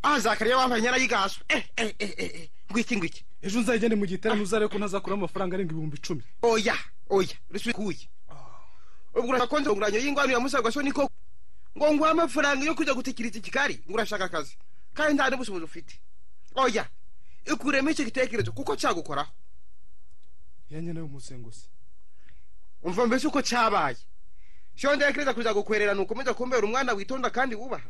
Speaker 4: aha zakariya wambaye inyana y'igaso eh eh eh eh eh. ngwiki ngwiki
Speaker 5: ejo uzayigende mu gitaramo uzarebe ko ntazakuramo amafaranga arenga ibihumbi icumi
Speaker 4: oya oya rusukuye ubwo urashaka ko nzunguranye y'ingwano ya musaga so niko ngo nguhe amafaranga yo kujya gutekereza ikikari ngo urashaka akazi kandi nta n'ubushobozi ufite oya ikuremo icyo gitekerezo kuko cyagukoraho
Speaker 5: yanya nawe umusenguzi
Speaker 4: umva mbese uko cyabaye cyo ndekereza kuza gukwerera ni ukomeza kumbera umwana witonda kandi wubaha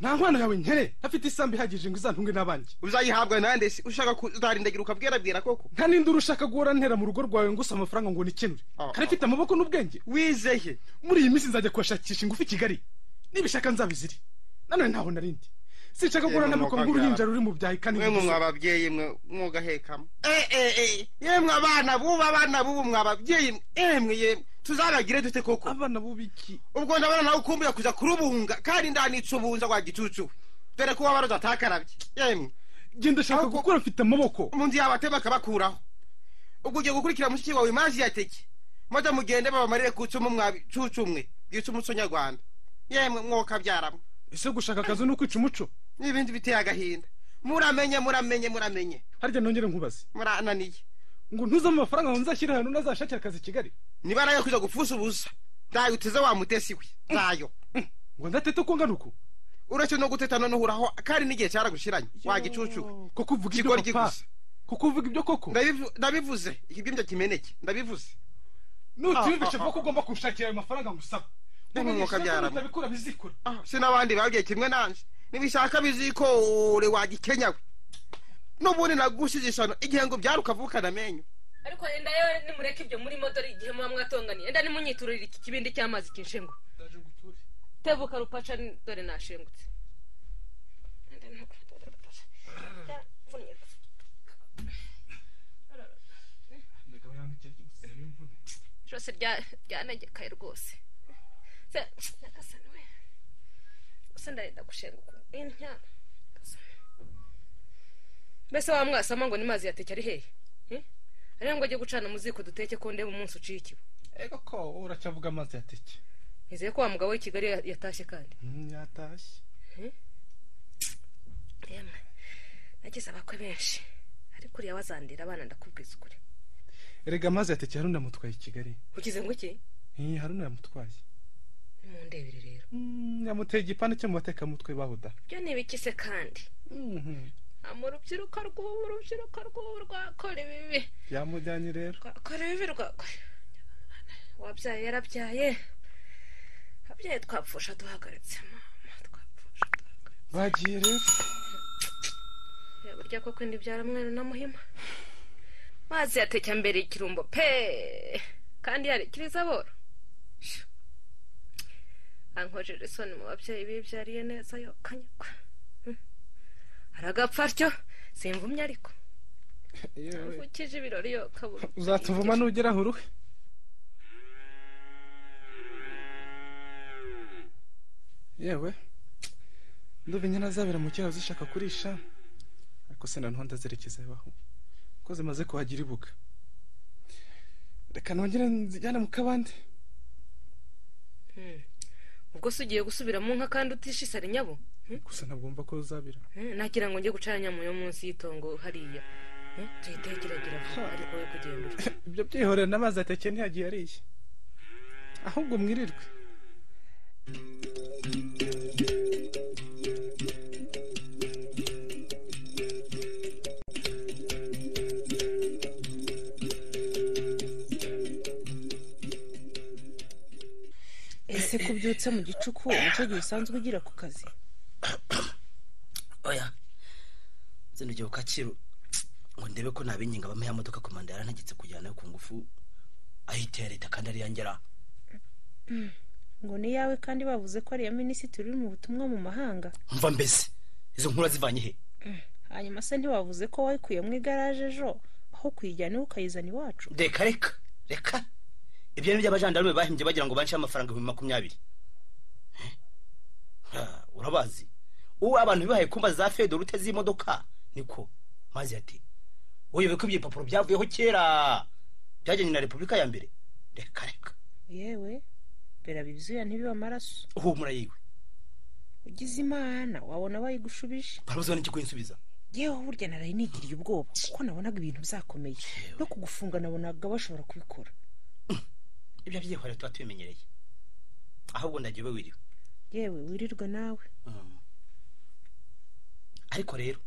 Speaker 5: nta nkwano yawe nkere afite isambu ihagije ngo izantunge n'abandi
Speaker 4: uzayihabwa nande se ushaka kuzarindagira ukabwerabwera koko
Speaker 5: nta n'indi ushaka guhora ntera mu rugo rwawe ngo usaba amafaranga ngo nikenure
Speaker 4: Ah, ah.
Speaker 5: kare mfite amaboko n'ubwenge
Speaker 4: wizeye
Speaker 5: muri iyi minsi nzajya kuhashakisha ingufu i kigali nibishaka nzabiziri nanone ntaho narindi sinshaka guhura
Speaker 4: Yemwe
Speaker 5: n'amakono
Speaker 4: mukobwa
Speaker 5: nk'uruhinja ruri mu byayi kandi
Speaker 4: mwe
Speaker 5: ntibuze.
Speaker 4: mwe ababyeyi mwe mwogahekamo eh eh eh yemwe abana bubu abana bubu mwe ababyeyi emwe yemwe tuzabagire dute koko
Speaker 5: abana b'ubiki
Speaker 4: ubwo ndabona nawe ukumbuye kuza kurubunga kandi ndanica ubunza rwa gicucu dore ko waba ruzatakarabye yemwe
Speaker 5: genda shaka
Speaker 4: Ahubwo-
Speaker 5: gukora mfite amaboko
Speaker 4: umuntu yabatema akabakuraho ubwo ugiye gukurikira mushiki wawe imazi yateke maze mugende babamarire ku icumu mwabicucumwe bwica umuco nyarwanda yemwe mwoka byaramwe
Speaker 5: ese gushaka akazi ni ukwica umuco
Speaker 4: n'ibindi biteye agahinda muramenye muramenye muramenye
Speaker 5: harya nongere nkubaze
Speaker 4: murananiye
Speaker 5: ngo ntuzamo amafaranga ngo nzashyire ahantu ntazashakira akazi i kigali
Speaker 4: niba nayo kujya gupfusa ubusa ntayo uteze wa mutesi we ntayo
Speaker 5: ngo ndatete uko ngana uku
Speaker 4: uretse no guteta noneho uraho kandi n'igihe cyaragushiranye wagicucuwe
Speaker 5: kuko uvuga ibyo
Speaker 4: Kigoryi
Speaker 5: papa
Speaker 4: gusa.
Speaker 5: kuko uvuga ibyo koko
Speaker 4: Ndabivu- ndabivuze ikibyimbya kimeneke ndabivuze
Speaker 5: nutiyumvishe
Speaker 4: Ah, ah,
Speaker 5: vuba ko ugomba kunshakira ayo mafaranga ngusaba
Speaker 4: N'umwuka byarama.
Speaker 5: utabikura bizikura
Speaker 4: si n'abandi babwiye kimwe nanjye nibishaka bizikore wagikenyawe n'ubundi nagushije isano igihe ngo byari ukavukana amenyo
Speaker 3: ariko enda yewe nimureke ibyo murimo dore igihe muba mwatonganiye enda nimunyiturire iki kibindi cy'amazi kinshengu tebuka rupaca ni- dore nashengutse Enda ntuku, dore rupaca. Yaravunye. ijose rya- ryanegekaye rwose Se, nyagasani we gusa ndarenda gushenguka intya mbese wa mwasama ngo ni mazi yateke ari hehe Eh? ariyo ngo ajye gucana mu ziko duteke ko ndeba umunsi uciye ikibo
Speaker 5: ego ko uracyavuga amazi yateke
Speaker 3: nizeye ko wa mugabo w'i kigali ya- yatashye kandi
Speaker 5: yatashye
Speaker 3: yemwe nagize abakwe benshi ariko uriya wazandira abana ndakubwiza ukuri
Speaker 5: erega amazi yateke haruna yamutwaye i kigali
Speaker 3: ugize ngo iki
Speaker 5: iyi haruna yamutwaye
Speaker 3: nimundebere rero
Speaker 5: Mm, yamuteye igipande cyo mu batekamutwe bahuda
Speaker 3: ibyo ni ibiki se kandi
Speaker 5: Mhm.
Speaker 3: mu rubyiruko rw'ubu urubyiruko rw'ubu rwakora ibibi
Speaker 5: yamujyanye rero
Speaker 3: rwakora ibibi rwakora wabyaye yarabyaye ababyeyi twapfusha duhagaritse mama twapfusha duhagaritse
Speaker 5: bagiye rero
Speaker 3: Ya, burya koko ndibyara mweru na muhima mazi yateka mbere ikirumbo pe kandi yarekiriza boro Shu. ankojeje isoni mu babyeyi bibyariye neza yokanyagwa Hmm. aragapfa atyo simvumye ariko
Speaker 5: Yewe.
Speaker 3: ukije ibirori yokabura
Speaker 5: uzatuvuma nugeraho uruhe yewe nduba inyana zabera mu kiraro zishaka kurisha ariko se noneho ndazerekeza abaho ko zimaze kuhagira ibuga reka nongere nzijyane mu kabande
Speaker 3: Hmm. ubwo se ugiye gusubira mu nka kandi utishishara inyabo Hmm?
Speaker 5: gusa ntabwumva ko zabira
Speaker 3: Hmm, nagira ngo njye gucanya mu yo munsi y'utongo hariya Hmm, tuyitekeregira vuba ariko we kugenda uri.
Speaker 5: ibyo byihorera n'amazi ateke ntiyagiye ariye ahubwo mwirirwe
Speaker 2: ese kubyutse mu gicuku nicyo gihe usanzwe ugira ku kazi
Speaker 1: oya zindugiye ku kacyiru ngo ndebe ko nabinginga bampa ya modoka komanda yarantegetse kujyana nayo ku ngufu ahita iya leta kandi ariyo ngera
Speaker 2: ngo ni yawe kandi bavuze ko ariya minisitiri uri mu butumwa mu mahanga
Speaker 1: mva mbese izo nkuru zivanye he
Speaker 2: hanyuma se ntibavuze ko wayikuye mu igaraje ejo aho kuyijyana iwe ukayizana iwacu
Speaker 1: reka reka reka ibyo ni iby'abajandarume bahimbye bagira ngo banceho amafaranga ibihumbi makumyabiri Ah, urabazi ubu abantu bibahaye kumba za fedora uteze imodoka niko mazi ati uyobe ko ibyo bipapuro byavuyeho kera byajyanye na repubulika ya mbere reka reka
Speaker 2: yewe berabe ibyuya ntibibe amaraso
Speaker 1: uhumura yiwe
Speaker 2: ugize imana wabona bayigushubije
Speaker 1: barabuzwa n'iki kuyinsubiza
Speaker 2: yewe burya naraye nigiriye ubwoba kuko nabonaga ibintu byakomeye no kugufunga nabonaga bashobora kubikora
Speaker 1: ibyo byihorera tuba tubimenyereye ahubwo ndagiye ube wiriwe
Speaker 2: yewe wirirwa nawe
Speaker 1: Mm. ariko rero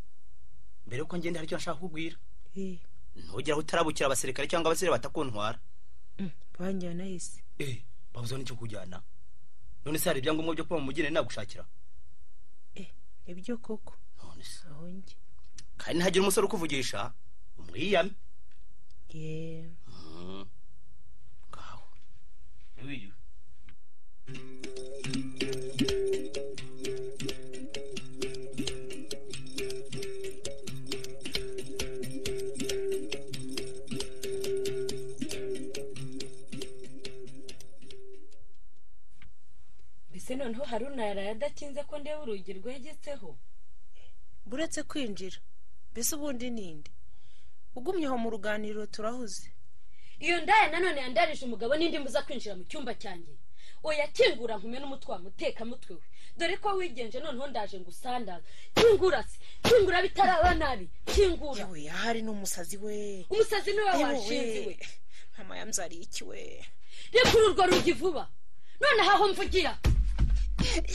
Speaker 1: mbere yuko ngenda hari icyo nshaka kukubwira
Speaker 2: Eh,
Speaker 1: ntugera aho utarabukira abasirikare cyangwa abasore batakuntwara
Speaker 2: mm, banjyana yese
Speaker 1: eh babuzwa n'icyo kujyana none se hari ibyangombwa byo kuba mu mugeni nagushakira
Speaker 2: Eh, ibyo koko
Speaker 1: none se
Speaker 2: aho njye
Speaker 1: kandi ntihagira umusore ukuvugisha umwiyame
Speaker 2: yewe
Speaker 1: Mm. ngaho Ube wiriwe.
Speaker 6: mbese noneho haruna yaraye adakinze ko ndeba urugi rwegetseho
Speaker 2: buretse kwinjira mbese ubundi ninde ugumye aho mu ruganiriro turahuze
Speaker 6: iyo ndaya nanone yandarije umugabo n'indi mbuza kwinjira mu cyumba cyanjye oya kingura nkume n'umutwe wa mutekamutwe we dore ko wigenje noneho ndaje ngo usandaze kingura se kingura bitaraba nabi kingura
Speaker 2: yewe yahari ni umusazi we
Speaker 6: umusazi niwe
Speaker 2: Yewe,
Speaker 6: washinze we
Speaker 2: mama yamzariye iki we
Speaker 6: rekura urwo rugi vuba noneho aho mvugira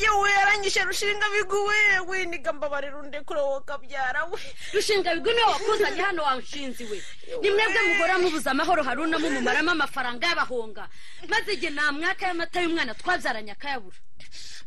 Speaker 2: yewe yaranyishe rushinga biguwe we nigambabarira undekure wowe kabyara we
Speaker 6: rushinga bigwi niwe wakuzanye hano wanshinzi we ni mwebwe muhora mubuza amahoro haruna mumumaramo amafaranga y'abahonga maze igihe nta mwaka y'amata y'umwana twabyaranye akayabura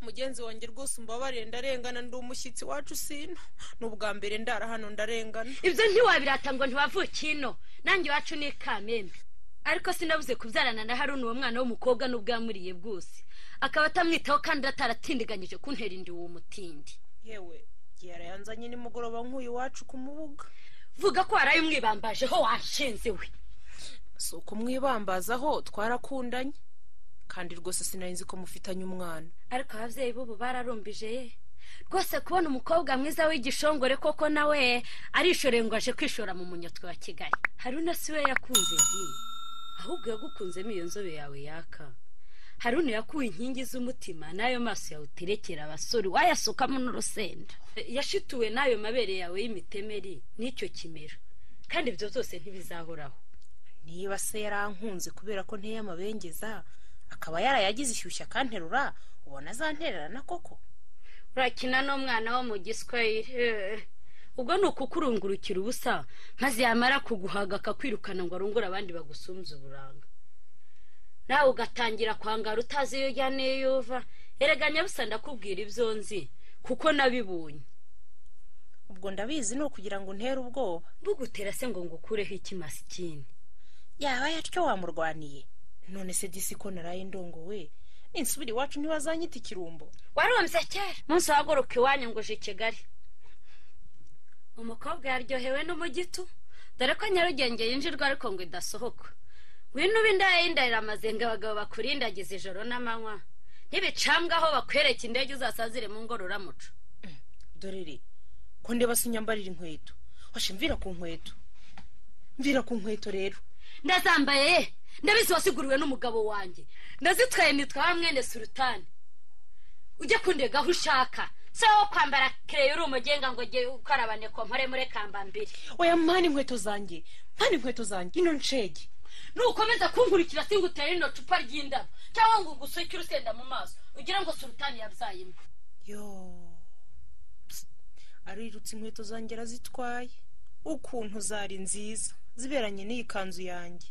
Speaker 7: mugenzi wanjye rwose umbabarire ndarengana ndi umushyitsi wacu sino ni ubwa mbere ndara hano ndarengana
Speaker 6: ibyo ntiwabirata ngo ntiwavuke ino nanjye iwacu ni kamembe ariko sinabuze kubyarana na haruna uwo mwana w'umukobwa n'ubwamuriye bwose akaba atamwitaho kandi ataratindiganyije kuntera indi uwo mutindi
Speaker 7: yewe yarayanzanye nimugoroba nk'uyu wacu ku mubuga
Speaker 6: vuga ko waraye umwibambajeho washinze we
Speaker 7: si ukumwibambazaho twarakundanye kandi rwose sinari nzi ko mufitanye umwana
Speaker 6: ariko ababyeyi b'ubu bararumbije ye rwose kubona umukobwa mwiza w'igishongore koko nawe arishoreye ngo aje kwishora mu munyotwe wa kigali haruna si we yakunze di ahubwo yagukunzemo iyo nzobe yawe yaka haruna yakuwe inkingi z'umutima n'ayo maso yawe uterekera abasore wayasukamo n'urusenda yashituwe n'ayo mabere yawe y'imitemeri n'icyo kimero kandi ibyo byose ntibizahoraho
Speaker 2: niba se yarankunze kubera ko nteye amabengeza akaba yarayagize ishyushya akanterura ubona azantererana koko
Speaker 6: urakina n'umwana wo mu giswayire ubwo ni ukukurungurukira ubusa maze yamara kuguhaga akakwirukana ngo arungure abandi bagusunze uburanga nawe ugatangira kwangara utazi iyo ujya n'iyo uva erega nyabusa ndakubwira ibyo nzi kuko nabibonye
Speaker 2: ubwo ndabizi ni ukugira ngo untere ubwoba
Speaker 6: bugutera se ngo ngukureho iki masikini
Speaker 2: yaba yatyo wamurwaniye none se disi ko naraye ndongowe insubira iwacu ntibazanyita ikirumbo
Speaker 6: warumbye kera munsi uhaguruka iwanyu ngo uje i kigali umukobwa yaryohewe n'umugitu dore ko nyarugenge yinjirwa ariko ngo idasohoka ngwino ube indaya amazenga abagabo bakurindagiza ijoro n'amanywa ntibicambwe aho bakwereka indege uzasazire mu ngororamuco
Speaker 2: dorere ko ndeba se unyambarira inkweto washe mvira ku nkweto mvira ku nkweto rero
Speaker 6: ndazambaye ye ndabizi wasiguriwe n'umugabo wanjye ndazitwaye nitwa mwene sultani ujye kundega aho ushaka si wowe wo kwambara kereyo uri umugenga ngo ujye ukarabane ko mpore muri kambambiri
Speaker 2: oya mpana inkweto zanjye mpana inkweto zanjye ino nshege
Speaker 6: nukomeza kunkurikira singutera rino cupa ry'indabo cyangwa ngo ugusuke urusenda mu maso ugira ngo sultani yabyaye imbwa
Speaker 2: yo Psst. arirutse inkweto zanjye arazitwaye ukuntu zari nziza ziberanye n'iyi kanzu yanjye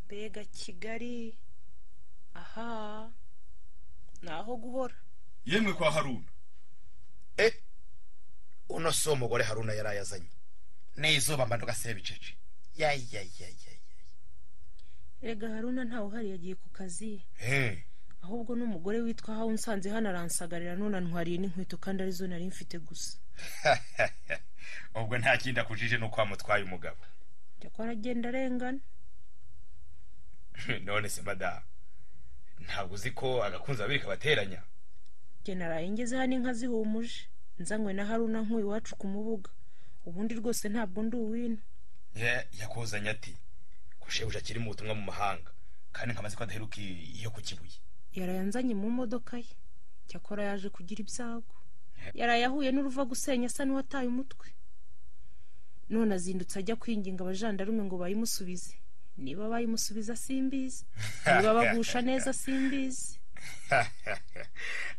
Speaker 2: mbega kigali aha ni aho guhora
Speaker 8: yemwe kwa haruna
Speaker 4: eh uno si wo mugore haruna yari ayazanye n'izuba mba ntugasebe ibiceje yayayayayaye
Speaker 2: rega haruna ntawe uhari yagiye ku kazi
Speaker 4: Eh,
Speaker 2: ahubwo n'umugore witwa hawe unsanze hano aransagarira none antwariye n'inkweto kandi arizo nari mfite gusa
Speaker 8: ubwo nta kindi akujije ni uko wamutwaye umugabo
Speaker 2: njya ko aragenda arengana
Speaker 8: none se madamu ntabwo uzi ko agakunze babiri kabateranya
Speaker 2: njye naraye ngeze hano inka zihumuje nzanywe na haruna nk'iwacu ku mubuga ubundi rwose ntabwo ndi uwino
Speaker 8: Ya- yakuzanye ati ko shebuja akiri mu butumwa mu mahanga kandi nkamaze ko adaheruka i- iyo ku kibuye
Speaker 2: yarayanzanye mu modoka ye cyakora yaje kugira ibyago yarayahuye n'uruva gusenya asa n'uwataye umutwe none azindutse ajya kwinginga abajandarume ngo bayimusubize niba bayimusubiza simbizi niba bagusha neza simbizi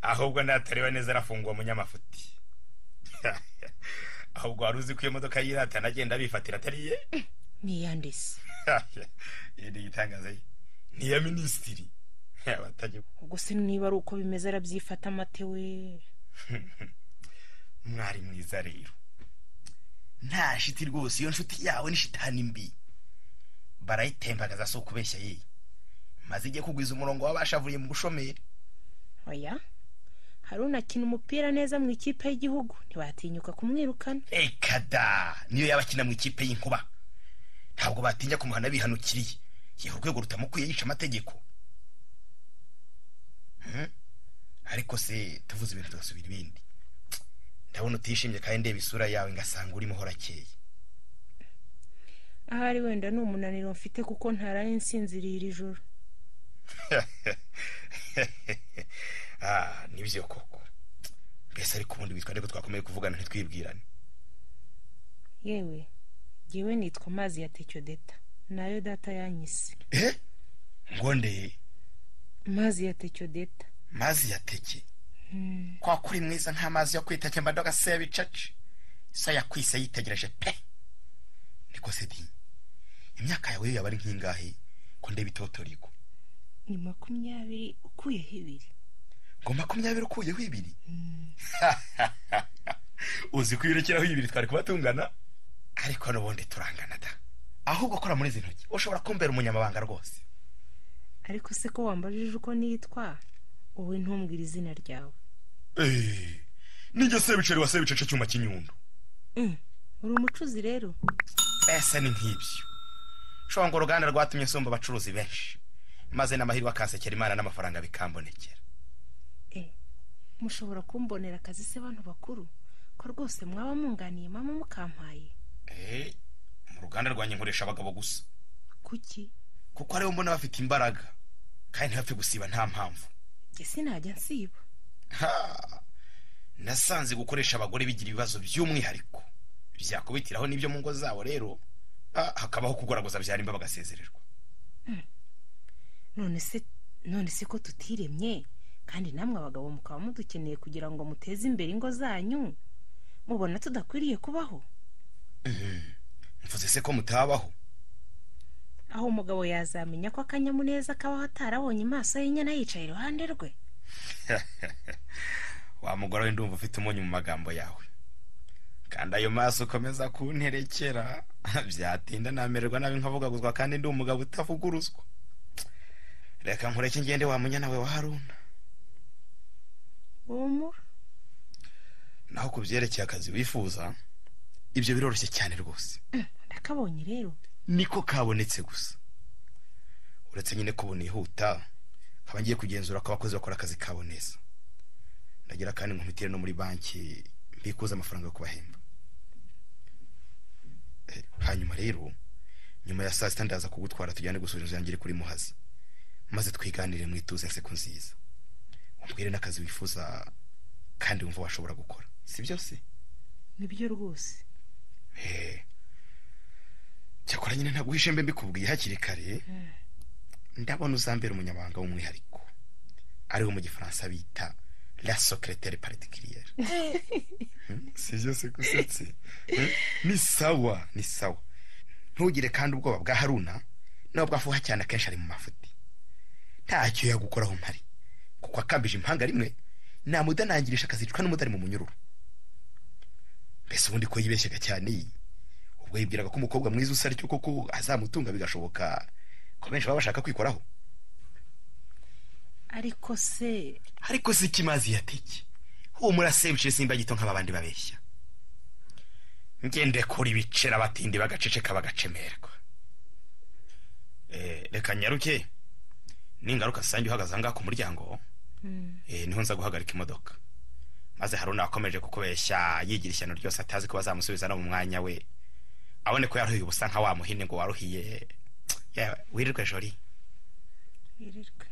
Speaker 8: ahubwo natareba neza arafungwa munyamafuti ahubwo wari uzi ko iyo modoka yiratana agenda abifatira atari ye
Speaker 2: niyandise
Speaker 8: iyi ni igitangaza ye ni iya minisitiri abatajya
Speaker 2: ubwo se niba ari uko bimeze arabyifata amate we
Speaker 8: mwari mwiza rero nta shiti rwose iyo nshuti yawe ni shitani mbi barayitembagaza si ukubeshya ye maze igiye kugwiza umurongo w'abashavuye mu bushomeri
Speaker 2: oya haruna akina umupira neza mu ikipe y'igihugu ntibatinyuka kumwirukana
Speaker 8: reka da niyo yaba akina mu ikipe y'inkuba ntabwo batinya kumuhana bihanukiriye yewe urwego rutamukwiye yica amategeko Hmm? ariko se tuvuze ibintu tugasubira ibindi ndabona utishimye kandi ndeba isura yawe ngasanga urimo horakeye
Speaker 2: ahari wenda ni umunaniro mfite kuko ntaraye nsinziriye iri joro
Speaker 8: byo koko mbese ariko ubundi witwa nde ko twakomeye kuvugana ntitwibwirane
Speaker 2: yewe ngewe nitwa amazi ya tecyodeta nayo data yanyise
Speaker 8: eh ngo ndeye
Speaker 2: amazi ya tecyodeta
Speaker 8: mazi ya teke kwa kuri mwiza nk'amazi yo kwiteke mba ndagaseya bicaca isa yakwise yitegereje pe niko se di imyaka yawe yaba ari nk'ingahe ko ndeba itotoriko
Speaker 2: ni makumyabiri ukuyeho ibiri
Speaker 8: ngo makumyabiri ukuyeho ibiri uzi kwiyurekeraho ibiri twari kuba tungana ariko n'ubundi turangana da ahubwo kora muri izi ntoki ushobora kumbera umunyamabanga rwose
Speaker 2: ariko se ko wambajije uko nitwa wowe ntumbwire izina ryawe
Speaker 8: nijya sebiceri wa sebicaca cyuma cy'inyundo
Speaker 2: uri umucuzi rero
Speaker 8: mbese ni nk'ibyo ushobora ngo uruganda rwatumye nsumba abacuruzi benshi maze n'amahirwe akansekera imana n'amafaranga bikambonekera
Speaker 2: mushobora kumbonera akazi se bantu bakuru ko rwose mwaba munganiye mama mukampaye
Speaker 8: mu ruganda rwanjye nkoresha abagabo gusa
Speaker 2: kuki
Speaker 8: kuko aribo mbona bafite imbaraga kandi ntibapfe gusiba nta mpamvu
Speaker 2: ese najya nsiba
Speaker 8: nasanze gukoresha abagore bigira ibibazo by'umwihariko byakubitiraho n'ibyo mu ngo zabo rero hakabaho kugoragoza byari bagasezererwa
Speaker 2: none se ko tutiremye kandi namwe abagabo mukaba mudukeneye kugira ngo muteze imbere ingo zanyu mubona tudakwiriye kubaho
Speaker 8: mvuze se ko mutabaho
Speaker 2: aho umugabo yazamenya ko akanyamuneza kabaho atarabonye amaso y'inyana yicaye iruhande rwe
Speaker 8: wa mugore we ndumva ufite umunyu mu magambo yawe kandi ayo maso ukomeza kunterekera byatinda namererwa nabi nkavugaguzwa kandi ndi umugabo utavuguruzwa reka nkureke ngende wamunya nawe wa haruna naho ku byerekeye akazi wifuza ibyo biroroshye cyane rwose
Speaker 2: ndakabonye rero
Speaker 8: niko kabonetse gusa uretse nyine ko bunihuta nkaba ngiye kugenzura ko abakozi bakora akazi kabo neza ndagira kandi nkumitire no muri banki mbikuza amafaranga yo kubahemba hanyuma rero nyuma ya saa sita ndaza kugutwara tujyane gusura inzu yanjye iri kuri muhazi maze twiganire mwituze nseko nziza umbwire n'akazi wifuza kandi wumva washobora gukora si byose
Speaker 2: nibyo rwose
Speaker 8: cyakora nyine ntabwo mbe mbikubwiye hakiri kare ndabona uzambera umunyamabanga w'umwihariko ariwe mu gifaransa bita la sokereteri paritikiriyeri si byose gusetse ni sawa ni sawa ntugire kandi ubwoba bwa haruna nubwo afuha cyane akenshi ari mu mafuti ntacyo yagukoraho mpari kuko akambije impanga rimwe namudanangirisha akazicwa n'umutari mu munyururu mbese ubundi ko yibeshyaga cyane iyi ubwo yibwiraga ko umukobwa mwiza usa aricyo koko azamutunga bigashoboka ko benshi baba bashaka kwikoraho
Speaker 2: ariko se
Speaker 8: ariko se ikimazi yateke humura se ibiceri simba gito nk'ababandi babeshya ngende kuri ibiceri abatindi bagaceceka bagacemerwa reka nyaruke ningaruka sange uhagaze aha ngaha ku muryango niho nza guhagarika imodoka maze hari unakomeje kukubeshya yigira ishyano ryose atazi ko bazamusubiza no mu mwanya we abone ko yaruhiye ubusa nka wa muhini ngo waruhiye wirirwe jori
Speaker 2: wirirwe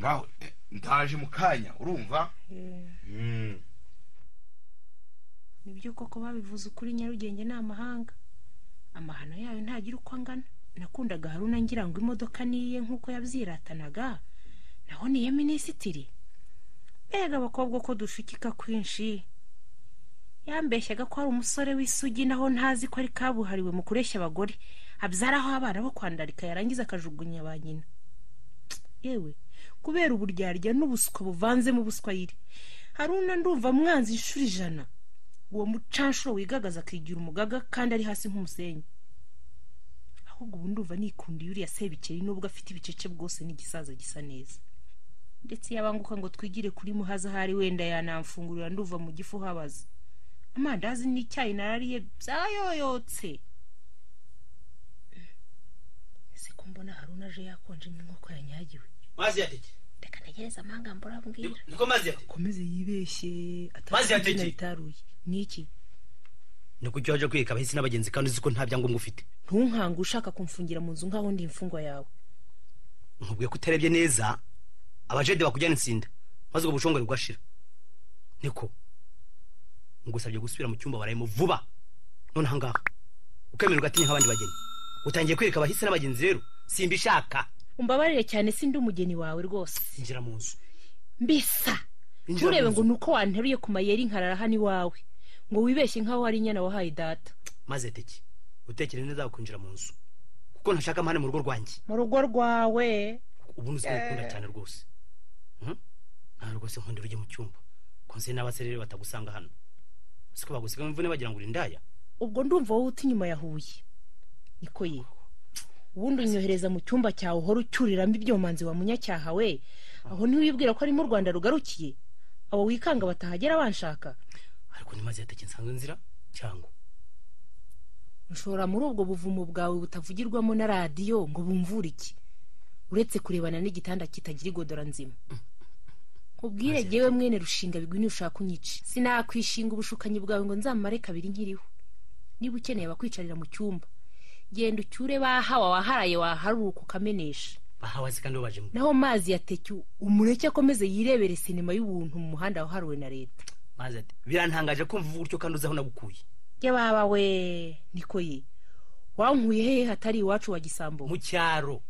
Speaker 8: ngaho ndaje mu kanya urumva
Speaker 2: ni byo koko babivuze ukuri nyarugenge ni amahanga amahano yayo ntagira uko angana nakundaga haruna ngira ngo imodoka niye nk'uko yabyiratanaga naho niye minisitiri mbega abakobwa ko dushukika kwinshi yambeshyaga ko ari umusore w'isugi naho ntazi ko ari kabuhariwe mu kureshya abagore abyaraho abana bo kwandarika yarangiza akajugunya ba nyina yewe kubera uburyarya n'ubuswa buvanzemo ubuswayire haruna ndumva mwanzi inshuro ijana uwo mucanshuro wigagaza akigira umugaga kandi ari hasi nk'umusenyi ahubwo ubu ndumva nikunda yuriya sebikeri nubwo afite ibicece bwose n'igisaza gisa neza ndetse yabanguka ngo twigire kuri muhaza ahari wenda yanamfungurira nduva mu gifu habaza amandazi n'icyayi narariye byayoyotse ese ko mbona haruna aje yakonje nk'inkoko yanyagiwe
Speaker 1: mazi yateke
Speaker 2: reka ntegereze amahanga mbura mbwira
Speaker 1: niko mazi yateke
Speaker 2: akomeze yibeshye
Speaker 1: Mazi yateke.
Speaker 2: atazi ritaruye ni iki
Speaker 1: ni uko ujya waje kwiyeka abahisi n'abagenzi kandi uzi ko nta byangombwa ufite
Speaker 2: ntunkange ushaka kumfungira mu nzu nk'aho ndi imfungwa yawe
Speaker 1: nkubwiye ko utarebye neza abajede bakujyana insinda maze ubwo bushongore bugashira niko ngusabye gusubira mu cyumba barayemo vuba nonaha ngaha ukemererwa atinya nk'abandi bageni utangiye kwereka abahisi n'abagenzi rero simbishaka
Speaker 2: umbabarire cyane si ndi umugeni wawe rwose
Speaker 1: injira mu nzu
Speaker 2: mbisa
Speaker 1: Injira mu
Speaker 2: nturebe
Speaker 1: nzu.
Speaker 2: ngo ni uko wanteruye ku mayeri nkarara hano iwawe ngo wibeshye nk'aho hari inyana wahaye data
Speaker 1: maze teki utekere neza ukinjira mu nzu kuko ntashaka amahane mu rugo rwanjye
Speaker 2: mu rugo rwawe
Speaker 1: ubu nuzi ngukunda cyane rwose Mhm. nta rwose nkundira ujye mu cyumba konse n'abasore rero batagusanga hano siko bagusiga mu mvune bagira ngo uri indaya
Speaker 2: ubwo ndumva wowe uta inyuma ya huye niko ye ubundi unyohereza mu cyumba cyawe uhora ucyuriramo ibyomanzi wa munyacyaha we aho ntiwibwira ko ari mu rwanda rugarukiye abo wikanga batahagera banshaka
Speaker 1: ariko ni maze yateke nsanzwe nzira cyangwa
Speaker 2: ushobora muri ubwo buvumo bwawe butavugirwamo na radiyo ngo bumvure iki uretse kurebana n'igitanda kitagira igodora nzima ubwire jyewe mwene rushinga bigwi ushaka kunyica sinakwishinga ubushukanyi bwawe ngo nzamare kabiri nkiriho niba ukeneye abakwicarira mu cyumba genda ucyure bahawa waharaye waharuka ukamenesha
Speaker 1: bahawe azi kandi babaje mu
Speaker 2: naho mazi yatetye umureke akomeze yirebere sinema y'ubuntu mu muhanda wahariwe na leta
Speaker 1: maze ati birantangaje kumva uvuga utyo kandi uzi aho nagukuye
Speaker 2: jya baba we niko ye wankuye hehe hatari iwacu wa gisambo
Speaker 1: mu cyaro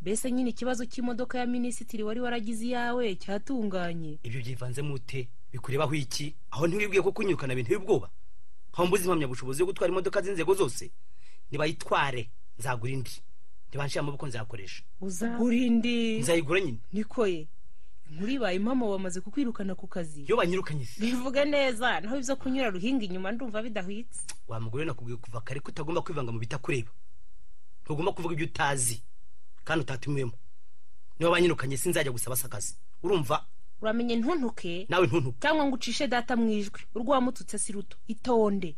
Speaker 2: mbese nyine ikibazo cy'imodoka ya minisitiri wari waragize iyawe cyatunganye
Speaker 1: ibyo byivanzemo ute bikurebaho iki aho ntiwibwiye ko kunyirukana bintu y'ubwoba aho mbuze impamyabushobozi yo gutwara imodoka z'inzego zose nibayitware nzagura indi nibanshira amaboko nzayakoresha
Speaker 2: urindi
Speaker 1: nzayigura nyine
Speaker 2: nikoye inkuru ibaye impamo bamaze kukwirukana ku kazi
Speaker 1: iyo banyirukanye se
Speaker 2: bivuge neza naho ibyo kunyura ruhinga inyuma ndumva bidahwitse
Speaker 1: wa mugore nakubwiye kuva kare ko utagomba kwivanga mu bitakureba ntugomba kuvuga ibyo utazi kandi utatumiwemo niba banyirukanye sinzajya gusaba se akazi urumva
Speaker 2: uramenye ntuntuke
Speaker 1: nawe ntuntuke
Speaker 2: cyangwa ngo ucishe data mu ijwi urwo wamututse si ruto itonde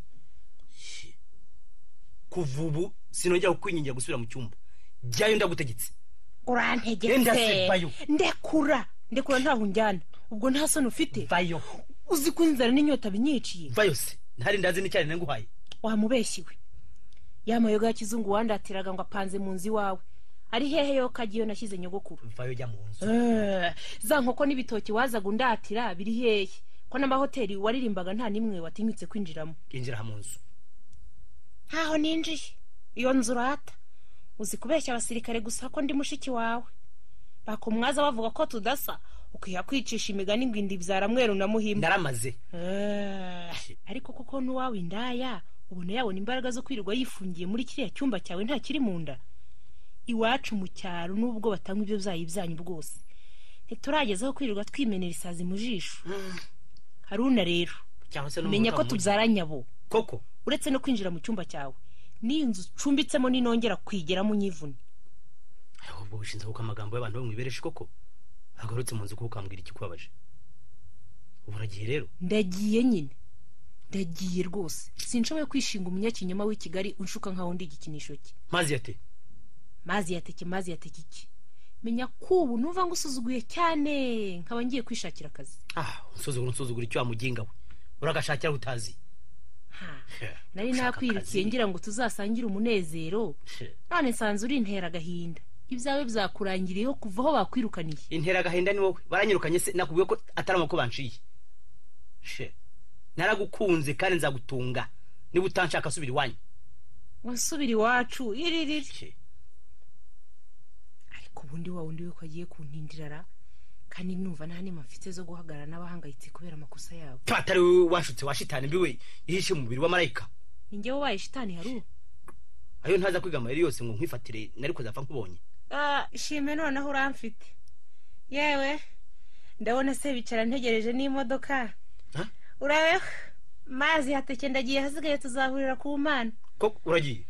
Speaker 1: kuva ubu sinongera kukwingingira gusubira mu cyumba jyayo ndagutegetse Genda se,
Speaker 2: urantegetse
Speaker 1: vayo.
Speaker 2: ndekura ndekura ntaho unjyana ubwo nta soni ufite
Speaker 1: vayo
Speaker 2: uzi ko inzara n'inyota binyiciye
Speaker 1: vayo se ntari ndazi n'icyane nanguhaye
Speaker 2: wamubeshyiwe ya mayoga ya kizungu wandatiraga ngo apanze mu nzu iwawe ari hehe yo kagiyo nashyize nyogokuru
Speaker 1: vayo jya mu nzu
Speaker 2: Eh, za nkoko n'ibitoki wazaga undatira biri hehe ko n'amahoteli waririmbaga nta n'imwe watinyutse kwinjiramo
Speaker 1: injira aha mu nzu
Speaker 2: ntaho ninjiye iyo nzu urata uzi kubeshya abasirikare gusa ko ndi mushiki wawe bakumwaza bavuga ko tudasa ukwiha kwicisha imigani ngo inda ibyara mweru na muhimba
Speaker 1: naramaze
Speaker 2: Eh, ariko kuko n'uwawe indaya ubona yabona imbaraga zo kwirirwa yifungiye muri kiriya cyumba cyawe nta kiri mu nda iwacu mu cyaro n'ubwo batanywa ibyo byayi byanyu bwose ntiturageza aho kwirirwa twimenera isazi mu jisho haruna rero
Speaker 1: cyangwa se no mu
Speaker 2: menya
Speaker 1: rugo
Speaker 2: ko
Speaker 1: mu nzu.
Speaker 2: tubyara nyabo
Speaker 1: koko
Speaker 2: uretse no kwinjira mu cyumba cyawe n'inzu ucumbitsemo ninongera kwigeramo unyivune
Speaker 1: ariko ubwo bushinze kuko amagambo y'abantu bamwibereshe koko agarutse mu nzu kuko ukambwira ikikubabaje ubu uragiye rero
Speaker 2: ndagiye nyine ndagiye rwose sinshoboye kwishinga umunyakinyoma w'i kigali unshuka nk'aho ndi igikinisho cye
Speaker 1: mazi yate
Speaker 2: mazi yateke mazi yateke iki menya ko ubu numva ngo usuzuguye cyane nkaba ngiye kwishakira akazi
Speaker 1: ah unsuzugura unsuzugura icyo wamuginga we uragashakira aho utazi
Speaker 2: Ha,
Speaker 1: Yeah,
Speaker 2: nari
Speaker 1: gushaka
Speaker 2: nakwirukiye
Speaker 1: akazi.
Speaker 2: ngira ngo tuzasangire umunezero
Speaker 1: Yeah.
Speaker 2: none nsanze urintera agahinda ibyawe byakurangiriyeho kuva aho bakwirukaniye
Speaker 1: intera agahinda ni wowe baranyirukanye se nakubwiye ko atari amaboko banciye She. naragukunze kandi nzagutunga niba utanshaka asubira iwanyu
Speaker 2: wasubira iwacu iririri
Speaker 1: She.
Speaker 2: ariko ubundi wa wundi we ko agiye kuntindirara kandi numva nta nema mfite zo guhagarara n'abahangayitse kubera amakosa yabo
Speaker 1: Pfa, atari wowe wanshutse wa shitani mbi we yihishe mu mubiri wa marayika
Speaker 2: ni njyewe ubaye shitani hari ubu
Speaker 1: ayo ntaza kwiga amayeri yose ngo nkwifatire nari kuzapfa nkubonye
Speaker 2: Ah, shime noneho uramfite yewe ndabona se bicara ntegereje n'imodoka
Speaker 1: Ha?
Speaker 2: urabeho mazi hateke ndagiye hasigaye tuzahurira ku mana
Speaker 1: ko uragiye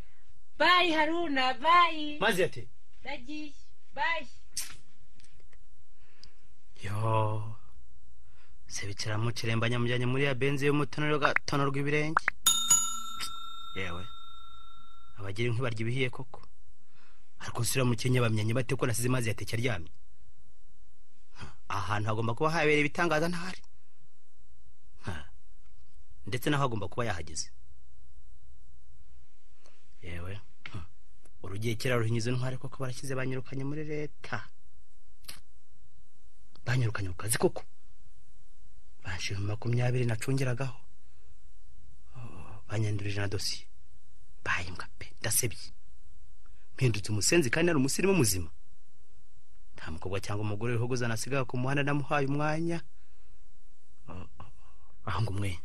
Speaker 2: bayi haruna bayi
Speaker 1: mazi yate
Speaker 2: ndagiye bayi
Speaker 1: yo sebikira mu kiremba nyamujyanye muri ya benzi y'umutono gatono rw'ibirenge yewe abagira inkwi barya ibihiye koko ariko sura mu kenya bamenye bate ko nasize mazi yateke aryamye ahantu hagomba kuba habereye ibitangaza ntahari Ha. ndetse naho hagomba kuba yahageze yewe hmm. urugiye kera ruhinyuze ntwari koko barashyize banyirukanye muri leta banyirukanye ku kazi koko banshira makumyabiri nacungeragaho banyandurije na dosiye bayimbwa pe ndasebye mpindutse umusenzi kandi nari umusirimu muzima nta mukobwa cyangwa umugore uriho uzanasigaga ku muhanda namuhaye umwanya aho ngo umwe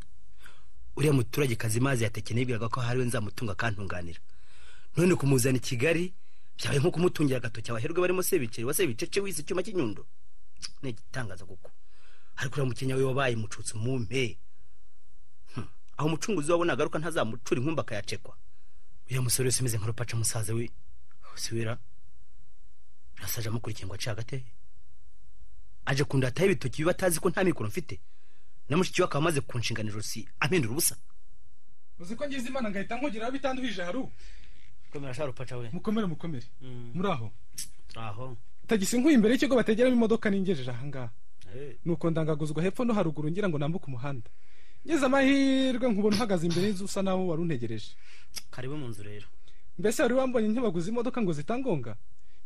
Speaker 1: uriya muturage kazi mazi yatekeneye bwiraga ko hariwe nzamutunga akantunganira none kumuzana i kigali byabaye nko kumutungira agatoki abaherwe barimo sebikeri wa sebicece wize icyuma cy'inyundo ni igitangaza kuko ariko uriya mukenya we wabaye mucutse umumpe aho umucunguzi wabona agaruka ntazamucura inkumba akayacekwa uriya musore wese umeze nk'urupaca musaza we usubira nasaje amukurikiye ngo ace hagati aje kundataho ibitoki biba atazi ko nta mikoro mfite na mushiki we akaba amaze kunshinganira ijosi ampindura ubusa
Speaker 5: uzi ko ngize imana ngahita nkugeraho bitanduhije haru
Speaker 1: komera shara upaca we
Speaker 5: mukomere mukomere muri aho
Speaker 1: aho
Speaker 5: tagisi nkuye imbere y'ikigo bategeramo imodoka ningejeje ahangaha nuko ndangaguzwa hepfo no haruguru ngira ngo nambuke umuhanda ngeze amahirwe nkubona uhagaze imbere y'inzu usa naho wari untegereje
Speaker 1: karibu mu nzu rero
Speaker 5: mbese wari wambonye ntibaguze imodoka ngo zitangonga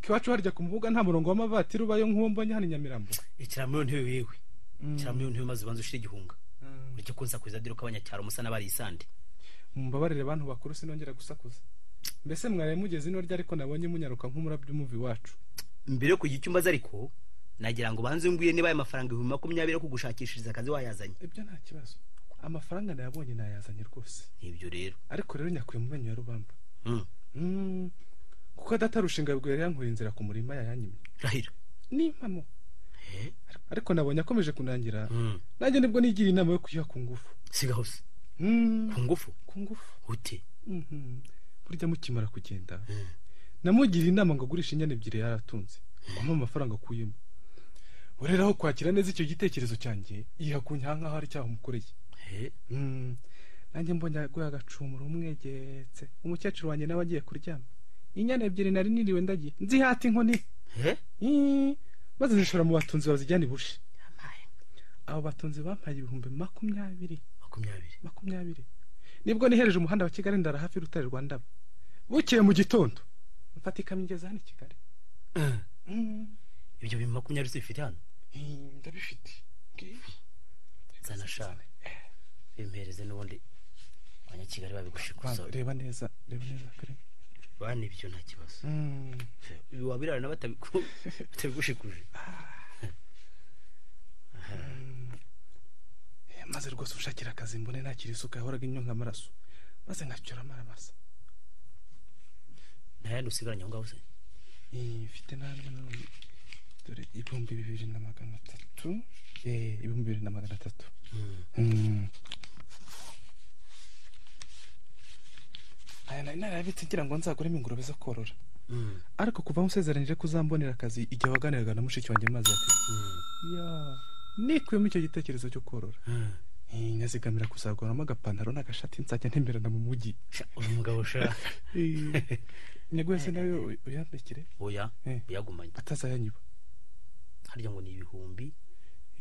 Speaker 5: kiwacu harya ku mbuga nta murongo w'amavatiri ubayo nk'uwo mbonye hano i nyamirambo
Speaker 1: ikiramiyo ntebe wiwe ikiramiyo ntebe maze ubanza ushire igihunga ureke ko nsakuza dore ko abanyacyaro musa n'abari isande
Speaker 5: mumbabarire bantu bakuru sinongera gusakuza mbese mwari mugeze ino rya ariko nabonye munyaruka nk'umurabyo umuvi wacu
Speaker 1: mbere yo kujya icyumba ariko nagira ngo ubanze ngwiye niba aya mafaranga ibihumbi makumyabiri yo kugushakishiriza akazi wayazanye
Speaker 5: ibyo nta kibazo amafaranga nayabonye nayazanye rwose
Speaker 1: nibyo rero
Speaker 5: ariko rero nyakuye mu menyo ya rubamba kuko adatarushinga bwo yari yankuye inzira ku murima yayanyimye
Speaker 1: rahira
Speaker 5: ni impamo ariko nabonye akomeje kunangira nanjye nibwo nigira inama yo kuyiha ku ngufu
Speaker 1: siga hose ku ngufu
Speaker 5: ku ngufu
Speaker 1: ute
Speaker 5: burya mukimara kugenda namugira inama ngo agurishe inyana ebyiri yaratunze amuha amafaranga akuyemo ureraho kwakira neza icyo gitekerezo cyanjye yiha ku nyaha nk'aho ari icyaha umukoreye nanjye mbonye aguye agacumura umwegetse umukecuru wanjye nawe agiye kuryama inyana ebyiri nari niriwe ndagiye nzihata inkoni maze zishora mu batunzi bazijyana ibushe abo batunzi bampaye ibihumbi makumyabiri
Speaker 1: makumyabiri
Speaker 5: makumyabiri nibwo nihereje umuhanda wa kigali ndara hafi y'urutare rwa ndaba bukeye mu gitondo mfata ikamyo igeze hano i kigali
Speaker 1: ibyo bintu makumyabiri zibifite hano
Speaker 5: ndabifite
Speaker 1: nzana shane bimpereze n'ubundi abanyakigali babigushikuza
Speaker 5: reba neza reba neza kare
Speaker 1: bane ibyo nta kibazo wabirarana batabigushikuje
Speaker 5: maze rwose ushakira akazi mbone ntakiri isuka yahoraga inyunga amaraso maze nkacyura amaramasa
Speaker 1: nta yandi usigaranye aho ngaho se
Speaker 5: mfite n'andi dore ibihumbi bibiri na magana atatu ibihumbi bibiri na magana atatu aya nari narabitse ngira ngo nzaguremo ingurube zo korora ariko kuva musezeranyije ko uzambonera akazi igihe waganiraga na mushiki wanjye maze ati nikuyemo icyo gitekerezo cyo korora nyazigamira kuzaguramo agapantaro n'agashati nzajya ntemberana mu mujyi
Speaker 1: uyu mugabo ushaka
Speaker 5: nyaguhese nawe uyandikire
Speaker 1: oya uyagumanye
Speaker 5: atazayanyiba
Speaker 1: harya ngo ni ibihumbi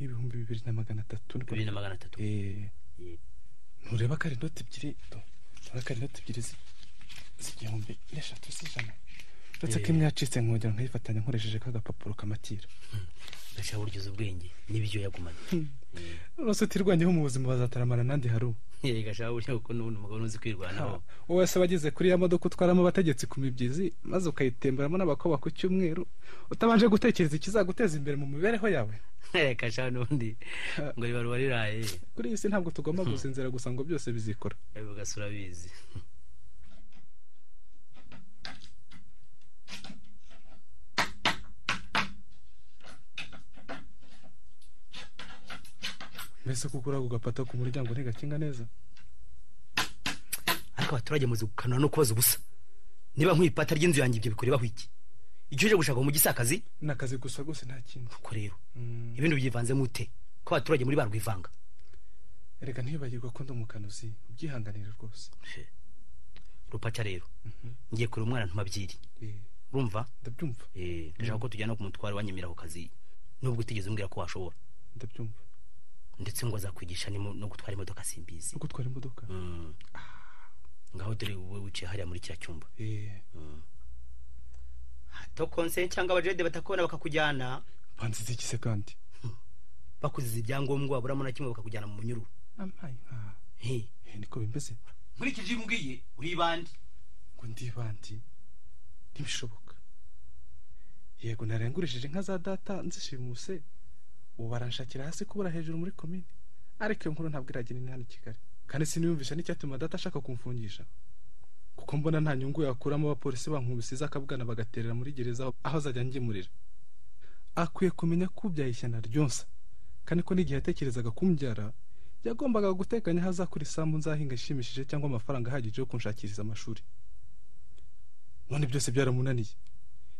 Speaker 5: ibihumbi bibiri na magana atatu
Speaker 1: bibiri na magana atatu
Speaker 5: ntureba ko ari inoti ebyiri urabona inoti ebyiri z'igihumbi n'eshatu z'ijana uretse ko imwe yacitse nkongera nkayifatanya nkoresheje k'agapapuro kamatira
Speaker 1: gashya buryo uzi ubwenge n'ibyo yagumanye
Speaker 5: rwose utirwanyeho mu buzima bazataramara n'andi haru
Speaker 1: yewe gashya buryo kuko n'ubundi umugabo ntuzi kwirwanaho
Speaker 5: wese wageze kuri ya modoka utwaramo abategetsi ku mibyizi maze ukayitemberamo n'abakobwa ku cyumweru utabanje gutekereza ikizaguteza imbere mu mibereho yawe
Speaker 1: reka sha n'undi ngo ribaruba riraye
Speaker 5: kuri iyi si ntabwo tugomba gusinzira gusa ngo byose bizikora
Speaker 1: ugasura bizi
Speaker 5: mbese kuko uriya gapata ku muryango ntigakinga neza
Speaker 1: ariko abaturage muzi gukanura no kubaza ubusa niba nk'ibipata ry'inzu yanjye ibyo bikorebaho iki icyo uje gushaka mu gisakazi
Speaker 5: ni akazi gusa rwose nta kindi
Speaker 1: kuko rero ibindi byivanzemo ute ko abaturage muri barwivanga
Speaker 5: reka ntibibagirwe ko ndi umukanuzi ubyihanganire rwose
Speaker 1: rupaca rero ngiye kureba umwana ntumabyiri urumva
Speaker 5: ndabyumva
Speaker 1: ndashaka ko tujyana ku mutwaro wanyemera ku kazi nubwo utigeze umbwira ko washobora
Speaker 5: ndabyumva
Speaker 1: ndetse ngo azakwigisha no gutwara imodoka simbizi
Speaker 5: no gutwara imodoka
Speaker 1: ngaho dore wowe wicaye hariya muri kiriya cyumba hato konse cyangwa abajede batakubona bakakujyana
Speaker 5: banzize iki se kandi
Speaker 1: bakuziza ibyangombwa waburamo na kimwe bakakujyana mu munyururu
Speaker 5: ampaye inka
Speaker 1: He,
Speaker 5: niko bimeze
Speaker 1: muri iki gihe umbwiye uribande
Speaker 5: ngo ndibandi ntibishoboka yego narengurishije inka za data nzishimuse ubu baranshakira hasi kubura hejuru muri komini ariko iyo nkuru ntabwo iragera inani i kigali kandi siniyumvisha n'icyatuma data ashaka kumfungisha kuko mbona nta nyungu yakuramo abapolisi bankubisize akabwana bagaterera muri gereza aho- aho azajya angemurira akwiye kumenya ko ubyaye ishyana ryonsa kandi ko n'igihe yatekerezaga kumbyara yagombaga gutekanya aho azakura isambu nzahinga ishimishije cyangwa amafaranga ahagije yo kunshakiriza amashuri none byose byaramunaniye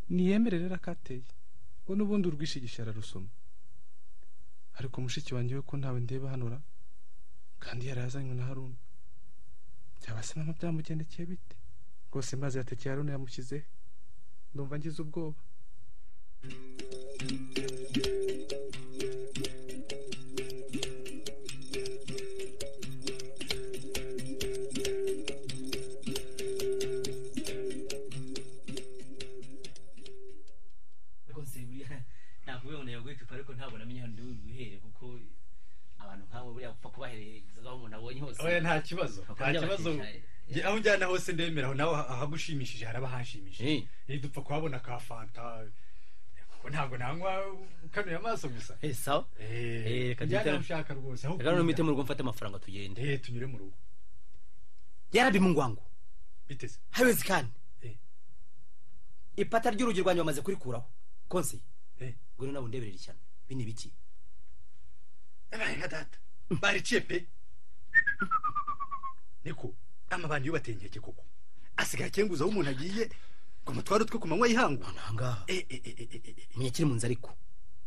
Speaker 5: niyemere rero akateye ngo n'ubundi urwishigisha ararusoma ariko mushiki wanjye we ko ntawe ndeba hano ra kandi yarazanywe na haruna byaba se mama byamugendekeye bite rwose maze yatekeye haruna yamushyizehe ndumva ngize ubwoba
Speaker 9: ariko nse buriya nakuvuga ngo nayo gwikipa ariko ntabwo namenye ahantu ndi buhere kuko abantu nk'abo buriya gupfa kubahereza aho umuntu abonye hose
Speaker 10: oya nta kibazo nta kibazo Nge- aho ujyana hose ndemera aho nawe aha- ahagushimishije haraba
Speaker 9: Eh.
Speaker 10: hanshimishije iyo dupfa kuhabona ka fanta kuko ntabwo nanywa ukanuye amaso gusa
Speaker 1: Eh, sawa Eh,
Speaker 10: Eh,
Speaker 1: reka
Speaker 10: njyane
Speaker 1: duhitemo.
Speaker 10: aho ushaka rwose aho
Speaker 1: reka noneho mpite
Speaker 10: kunyura.
Speaker 1: mu rugo mfate amafaranga tugende
Speaker 10: Eh, tunyure mu rugo
Speaker 1: yarabi mu ngwango
Speaker 10: biteze
Speaker 1: hawezikani
Speaker 10: Eh.
Speaker 1: ipata ry'urugi rwanjye bamaze kurikuraho konse
Speaker 10: Eh.
Speaker 1: ngwino nawe undeberera ishyano ibi ni ibiki
Speaker 10: yabaye nka data bariciye pe niko amabandi yo bateye inkeke koko asigaye akenguza aho umuntu agiye ngo mutware utwe ku manywa y'ihangu
Speaker 1: ahangaha
Speaker 10: Eh, eh, eh, eh, eh, eh.
Speaker 1: menya kiri mu nzu ariko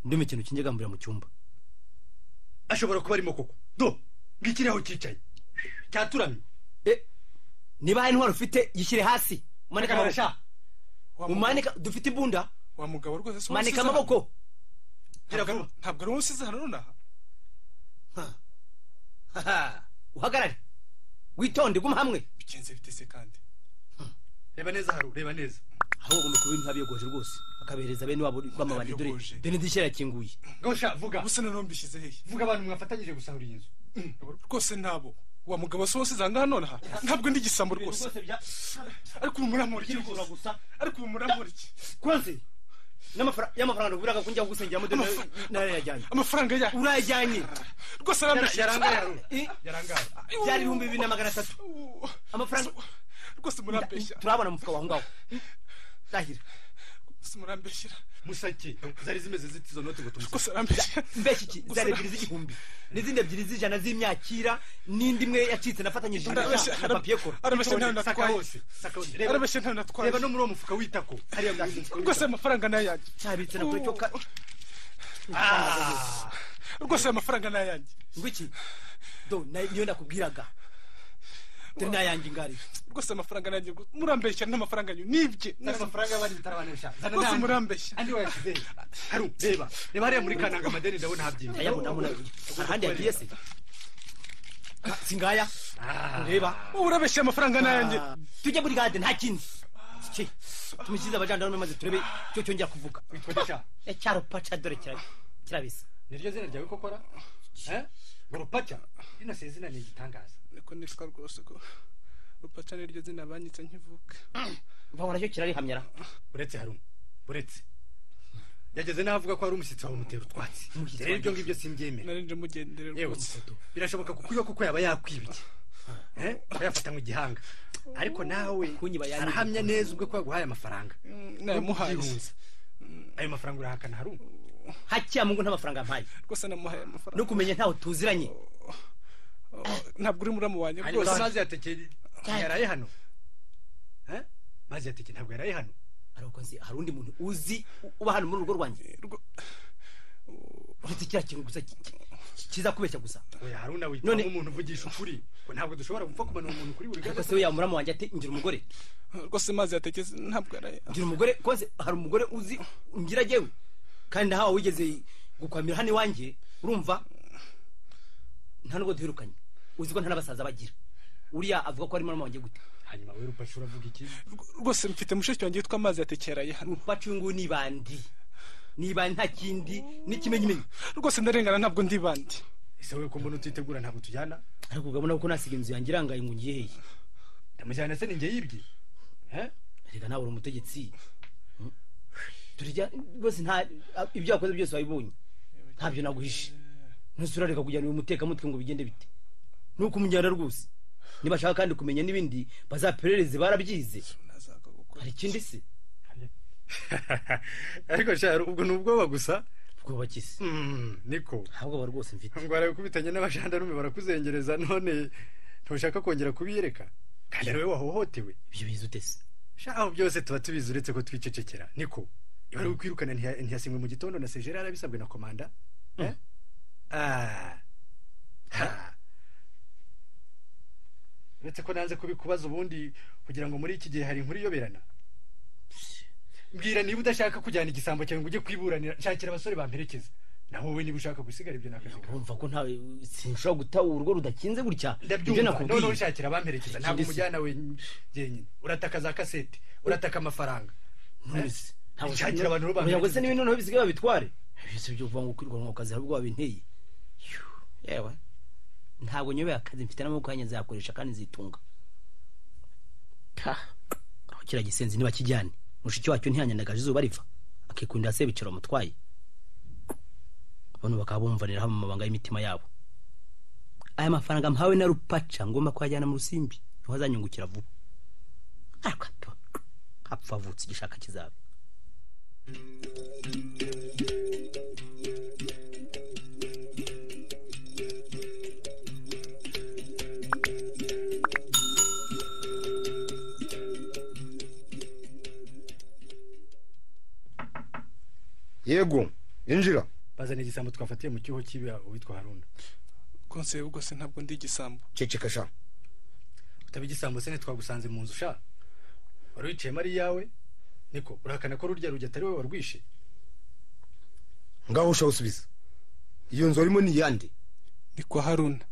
Speaker 1: ndumva ikintu kinjegamburira mu cyumba
Speaker 10: ashobora kuba arimo koko do ngikiri aho cyicaye cyaturamye
Speaker 1: niba hari intwaro ufite yishyire hasi umanike amaboko
Speaker 10: Hagarara.
Speaker 5: Wa mugabo-
Speaker 1: umanike dufite imbunda
Speaker 5: wa mugabo rwose si wowe
Speaker 1: manika
Speaker 5: usize hano.
Speaker 1: amaboko
Speaker 5: Ntabwo- ntabwo ari wowe usize hano nonaha
Speaker 1: Ha. Haha. uhagarare witonde guma hamwe
Speaker 5: bigenze bitese kandi
Speaker 10: reba neza haru reba neza
Speaker 1: aho ugomba kuba ibintu abiyogoje rwose akabereza bene wabo rwamabandi dore
Speaker 5: Abiyogoje.
Speaker 1: dore n'idirishya rirakinguye
Speaker 10: gosha vuga
Speaker 5: ubuse noneho mbishyize hehe
Speaker 10: vuga abantu mwafatanyije gusahura iyi nzu
Speaker 5: rwose nabo wa mugabo si wowe usize ahangaha nonaha ntabwo ndi igisambo rwose ariko ubu muramura iki rwose
Speaker 1: gusa
Speaker 5: ariko ubu muramura iki
Speaker 1: konse n'amafaranga y'amafaranga wiraga kunjya kugusengera mudende narayajyanye
Speaker 5: amafaranga ya
Speaker 1: urayajyanye
Speaker 5: rwose arambeshya
Speaker 10: yarangaye haru
Speaker 1: Eh,
Speaker 10: yarangaye
Speaker 1: byari ibihumbi bibiri na magana atatu
Speaker 5: Uuu,
Speaker 1: amafaranga
Speaker 5: rwose murambeshya
Speaker 1: turabona mu mufuka waho ngaho ndahira
Speaker 5: rwose murambeshyira
Speaker 10: musake zari zimeze ziti izo noti ngo tumusake
Speaker 5: rwose arambeshya
Speaker 1: mbese iki zari ebyiri z'igihumbi n'izindi ebyiri z'ijana z'imyakira n'indi imwe yacitse nafatanyije na
Speaker 5: Arabeshya,
Speaker 1: na papiye kora
Speaker 5: arabeshya ntawe
Speaker 10: saka
Speaker 5: natwaye
Speaker 10: hose saka hose reba
Speaker 5: arabeshya ntawe natwaye
Speaker 10: reba no muri uwo mufuka witako
Speaker 1: hariya bwashinzwe
Speaker 5: rwose aya mafaranga ni ayanjye
Speaker 1: cyabitse na kure cyo ka
Speaker 10: Ah,
Speaker 5: rwose aya mafaranga ni ayanjye
Speaker 1: ngwiki do na- niyo nakubwiraga dore n'ayanjye ngari
Speaker 5: rwose aya mafaranga ni ayanjye murambeshya n'amafaranga yanyu nibye
Speaker 10: zana amafaranga y'abandi bitarabanesha zana
Speaker 5: rwose
Speaker 10: n'andi.
Speaker 5: murambeshya
Speaker 10: andi wayashyize he? haru reba reba hariya muri kananga amadeni ndabona habyina
Speaker 1: ayabona muna hari ahandi yagiye se Ah, singaya ureba
Speaker 5: wowe urabeshya amafaranga ni ayanjye
Speaker 1: tujye muri gade nta kindi Ki, tumushyize abajandarume maze turebe cyo cyongera kuvuga
Speaker 10: witwa
Speaker 1: Eh, cyarupaca dore kira- kirabisa
Speaker 10: niryo zina ryawe kokora urupaca rino si izina ni igitangaza
Speaker 5: niko nitwa rwose ko rupaca niryo zina banyitse nkivuka
Speaker 1: bahora cyo kirarihamyara
Speaker 10: uretse harumu uretse yageze n'aho avuga ko hari umushyitsi wawe umutera utwatsi
Speaker 1: Umushyitsi
Speaker 10: rero ibyo
Speaker 1: wanjye.
Speaker 10: ngibyo simbyemera
Speaker 5: narinde mugendere
Speaker 10: yewe
Speaker 5: rwose
Speaker 10: birashoboka kukwiba kuko yaba yakwibye Eh, aba yafata mu gihanga ariko nawe
Speaker 1: Kunyiba yanyiba.
Speaker 10: arahamya neza ubwo ko yaguhaye amafaranga
Speaker 5: nayamuhaye
Speaker 10: Byihuse. ayo mafaranga urahakana harumu
Speaker 1: hakiya mungu nta mafaranga mpaye
Speaker 5: rwose namuhaye amafaranga
Speaker 1: no kumenya ntaho tuziranye
Speaker 5: ntabwo uri muramu wanjye
Speaker 10: hanyuma
Speaker 5: rwose
Speaker 10: amazi yatekeye yaraye hano Eh? amazi yatekeye ntabwo yaraye hano
Speaker 1: ariko nzi hari undi muntu uzi uba hano muri urugo rwanjye
Speaker 5: Rwo-
Speaker 1: ufite kiriya kintu gusa ki- ki- kiza kubeshya gusa
Speaker 10: oya haruna witwa
Speaker 1: None-
Speaker 10: nk'umuntu uvugisha ukuri ngo ntabwo dushobora gupfa kumanura umuntu kuri buri
Speaker 1: ariko
Speaker 10: gato
Speaker 1: se we yamurama wanjye ati ngira umugore
Speaker 5: rwose mazi yategeze ntabwo yaraye
Speaker 1: ngira umugore konse hari umugore uzi ngira jyewe kandi nahawe wigeze gukwamira hano iwanjye urumva nta nubwo duherukanye uzi ko nta n'abasaza bagira uriya avuga ko ari murama wanjye gute
Speaker 10: hanyuma we rupasha uravuga iki
Speaker 5: Rw- rwose mfite mushiki wanjye witwa amazi yatekeraye hano
Speaker 1: rupacu nguyu ni bandi niba nta kindi n'ikimenyimenyi
Speaker 5: rwose ndarengana ntabwo ndi bandi
Speaker 10: ese wowe ko mbona utitegura ntabwo tujyana
Speaker 1: ariko urabona ko nasiga inzu yanjye irangaye ngo ngiheye
Speaker 10: ndamujyana se ni njye yibye
Speaker 1: reka nawe uri umutegetsi turya rwose nta ibyo wakoze byose wabibonye ntabyo naguhishe ntusurareka kujyana uyu mutekamutwe ngo bigende bite nuko umujyana rwose nibashaka kandi kumenya n'ibindi bazaperereze barabyize hari ikindi se
Speaker 10: ariko nshaka ubwo ni ubwoba gusa
Speaker 1: ubwoba kisi
Speaker 10: niko
Speaker 1: nta bwoba rwose mfite
Speaker 10: ngo barabikubitanye n'abajandarume barakuzengereza none ntushaka kongera kubiyereka kandi wowe wahohotewe
Speaker 1: ibyo bizi utese
Speaker 10: shaho byose tuba tubizi uretse ko twicecekera niko ibara kwirukana ntiyasinywe mu gitondo na sejera yarabisabwe na komanda uretse ko nanze kubikubaza ubundi kugira ngo muri iki gihe hari inkuru iyoberana mbwira niba udashaka kujyana igisambo cyawe ngo ujye kwiburanira nshakira abasore bamperekeza naho wowe niba ushaka gusigara ibyo nakazi
Speaker 1: urumva ko ntawe sinshobora guta urugo rudakinze gutya ibyo
Speaker 10: ndabyumva noneho nshakira abamperekeza ntabwo umujyana we njyenyine urataka za kasete urataka amafaranga nshakira abantu bo
Speaker 1: ntabwo se n'ibindi noneho bisigaye babitware byose byo kuvuga ngo kwirirwa mu kazi hari ubwo babinteye yewe ntabwo nyobeye akazi mfite n'amaboko yanjye nzayakoresha kandi nzitunga aho kiriya gisenzi ntibakijyane mushiki wacyo ntiyanyandagaje izuba riva akikundira se bicaro mutwaye bano bakaba bumvaniraho mu mabanga y'imitima yabo aya mafaranga mpawe na rupaca ngomba kuyajyana mu rusimbi niho azanyungukira vuba ariko apfa avutse igishaka kizaba
Speaker 8: yego injira
Speaker 10: bazana igisambo twafatiye mu cyuho cy'ibiha uwitwa haruna
Speaker 5: rwose ubwo se ntabwo ndi igisambo
Speaker 8: ceceka sha
Speaker 10: utaba igisambo se ntitwagusanze mu nzu sha wari wiciyemo ari iyawe niko urahakana ko rurya rujya atari wowe warwishe
Speaker 8: ngaho ushawusubiza iyo nzu warimo ni iyande
Speaker 5: ni kwa haruna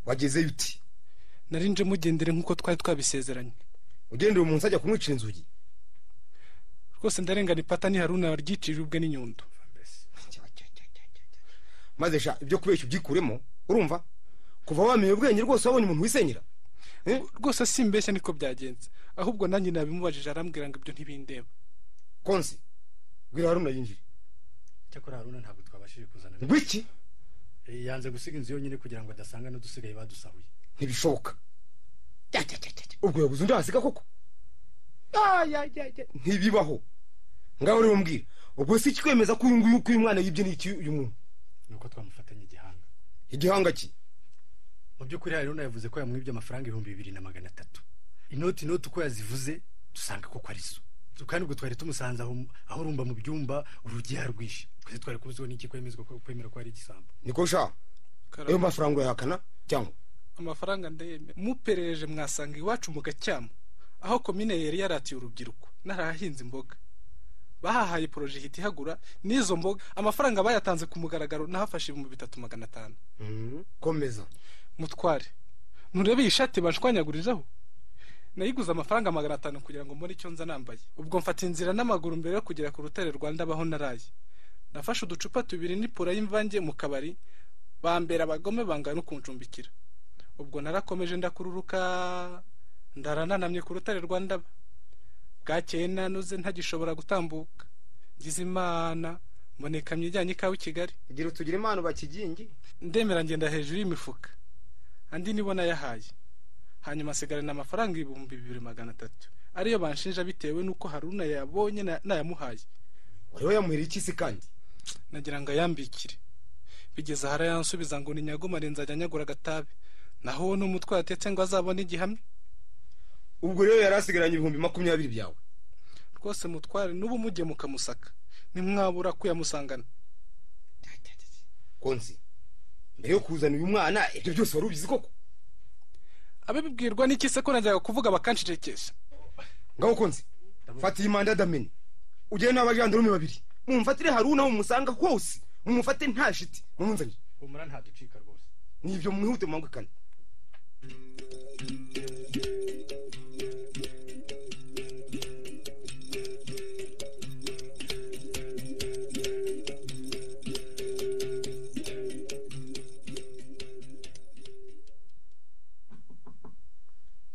Speaker 8: wagezeyo uti
Speaker 5: nje mugendere nk'uko twari twabisezeranye
Speaker 8: ugendera umuntu ajya kumwicira inzugi
Speaker 5: rwose ndarengana ipata ni haruna waryicirije ubwe n'inyundo
Speaker 8: maze sha ibyo kubeshya ubyikuremo urumva kuva wamenye ubwenge rwose wabonye umuntu wisenyera
Speaker 5: rwose simbeshya niko byagenze ahubwo nanjye nabimubajije arambwira ngo ibyo ntibindeba
Speaker 8: konsi bwira haruna yinjire
Speaker 10: cyakora haruna ntabwo twabashije kuzana
Speaker 8: ngwiki
Speaker 10: yanze gusiga inzu yonyine kugira ngo adasanga n'udusigaye badusahuye
Speaker 8: ntibishoboka ubwo yabuze undi wasiga koko ntibibaho ngaho rero mbwira ubwo si ikikwemeza ko uyu nguyu ko uyu mwana yibye n'iki uyu muntu
Speaker 10: ni uko twamufatanye igihanga
Speaker 8: igihanga ki
Speaker 10: mu by'ukuri haruna yavuze ko yamwibye amafaranga ibihumbi bibiri na magana atatu inoti inoti uko yazivuze dusanga koko ari zo kandi ubwo twari tumusanze aho urumva mu byumba urugi yarwishe twese twari kubuzweho n'iki kwemezwa kwemera ko ari igisambo
Speaker 8: niko sha ayo mafaranga urayahakana cyangwa
Speaker 5: amafaranga ndayemera muperereze mwasanga iwacu mugacyamo aho komine yari yaratiye urubyiruko narahahinze imboga bahahaye porojegiti ihagura n'izo mboga amafaranga bayatanze ku mugaragaro nahafashe ibihumbi bitatu magana atanu
Speaker 8: komeza
Speaker 5: mutware nturebe iyi shati banshwanyagurijeho nayiguze amafaranga magana atanu kugira ngo mbone icyo nza nambaye ubwo mfata inzira n'amaguru mbere yo kugera ku rutare rwanda abaho naraye nafashe uducupa tubiri n'ipura y'imvange mu kabari bambera abagome bangana no kuncumbikira ubwo narakomeje ndakururuka ndarananamye ku rutare rwa ndaba bwakeye nanuze ntagishobora gutambuka ngize imana mbonekamye ijyanye ikawe i kigali
Speaker 10: igira utugire impano bakigingi
Speaker 5: ndemera ngenda hejuru y'imifuka andi nibo nayahaye hanyuma asigarana amafaranga ibihumbi bibiri magana atatu ariyo banshinja bitewe n'uko haruna yabonye nayamuhaye
Speaker 8: wari wayamuhera iki se kandi
Speaker 5: nagira ngo ayambikire bigeze ahari yansubiza ngo ni nyagomare nzajya nyagura agatabi naho uwo ni umutwe yatetse ngo azabone igihamya
Speaker 8: ubwo rero yari asigaranye ibihumbi makumyabiri byawe
Speaker 5: rwose mutware n'ubu mujye mukamusaka ntimwabura kuyamusangana
Speaker 8: konsi mbere yo kuzana uyu mwana ibyo byose wari ubizi koko
Speaker 5: abibwirwa n'iki se ko najyaga kuvuga bakancecekesha
Speaker 8: ngaho konsi fata iyi manda dameni ugere n'abajandarume babiri mumfatire haruna mumusanga hose mumufate nta shiti mumunzanire
Speaker 10: humura ntaducika rwose
Speaker 8: nibyo mwihute mwambukane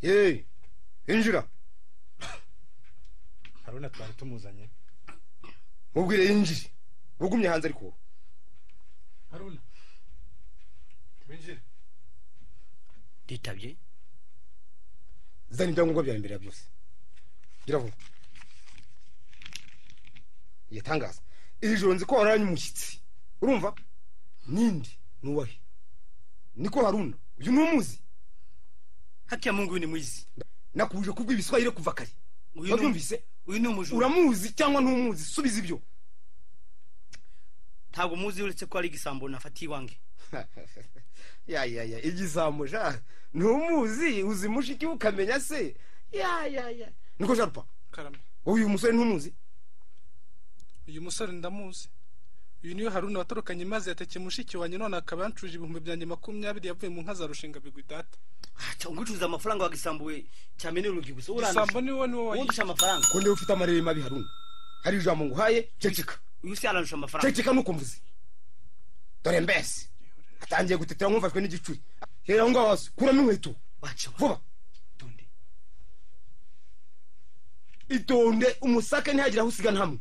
Speaker 11: yeee injira
Speaker 10: haruna twari tumuzanye
Speaker 11: mubwire yinjire ugumye hanze ariko
Speaker 10: haruna winjire
Speaker 1: nditabye
Speaker 11: zana ibyangombwa byawe imbere ya byose gira vuba yatangaza iri joro nzi ko wararanye umushyitsi urumva nindi nuwahe niko haruna uyu ntumuzi
Speaker 1: hakiya mu nguyu ni mwizi
Speaker 11: nakubuje kubwo ibiswahili kuva kare
Speaker 1: Uyu ni-
Speaker 11: wabyumvise
Speaker 1: uyu ni umujura
Speaker 11: uramuzi cyangwa ntumuzi subiza ibyo
Speaker 1: ntabwo muzi uretse ko ari igisambo nafatiye iwange
Speaker 11: ya ya ya igisambo sha ntumuzi uzi mushiki we ukamenya se ya ya ya niko sharupa
Speaker 5: karame
Speaker 11: wowe uyu musore ntumuzi
Speaker 5: uyu musore ndamuzi uyu niwe haruna watorokanye maze yatekeye mushiki wanjye none akaba yancuje ibihumbi byanjye makumyabiri yavuye mu nka za rushinga bigwidata
Speaker 1: cyangwa ucuruza amafaranga wa gisambo we cyamenye urugi gusa urandusha.
Speaker 5: isambo niwe niwe
Speaker 1: wundusha amafaranga
Speaker 11: ko ndiwe ufite amarere mabi haruna hari ijambo nguhaye ceceka
Speaker 1: uyu si arandusha amafaranga
Speaker 11: ceceka nuko mvuze dore mbese atangiye gutetera nk'ufashwe n'igicuri hera aho ngaho hasi kuramo inkweto vuba itonde umusake ntihagire aho usigana hamwe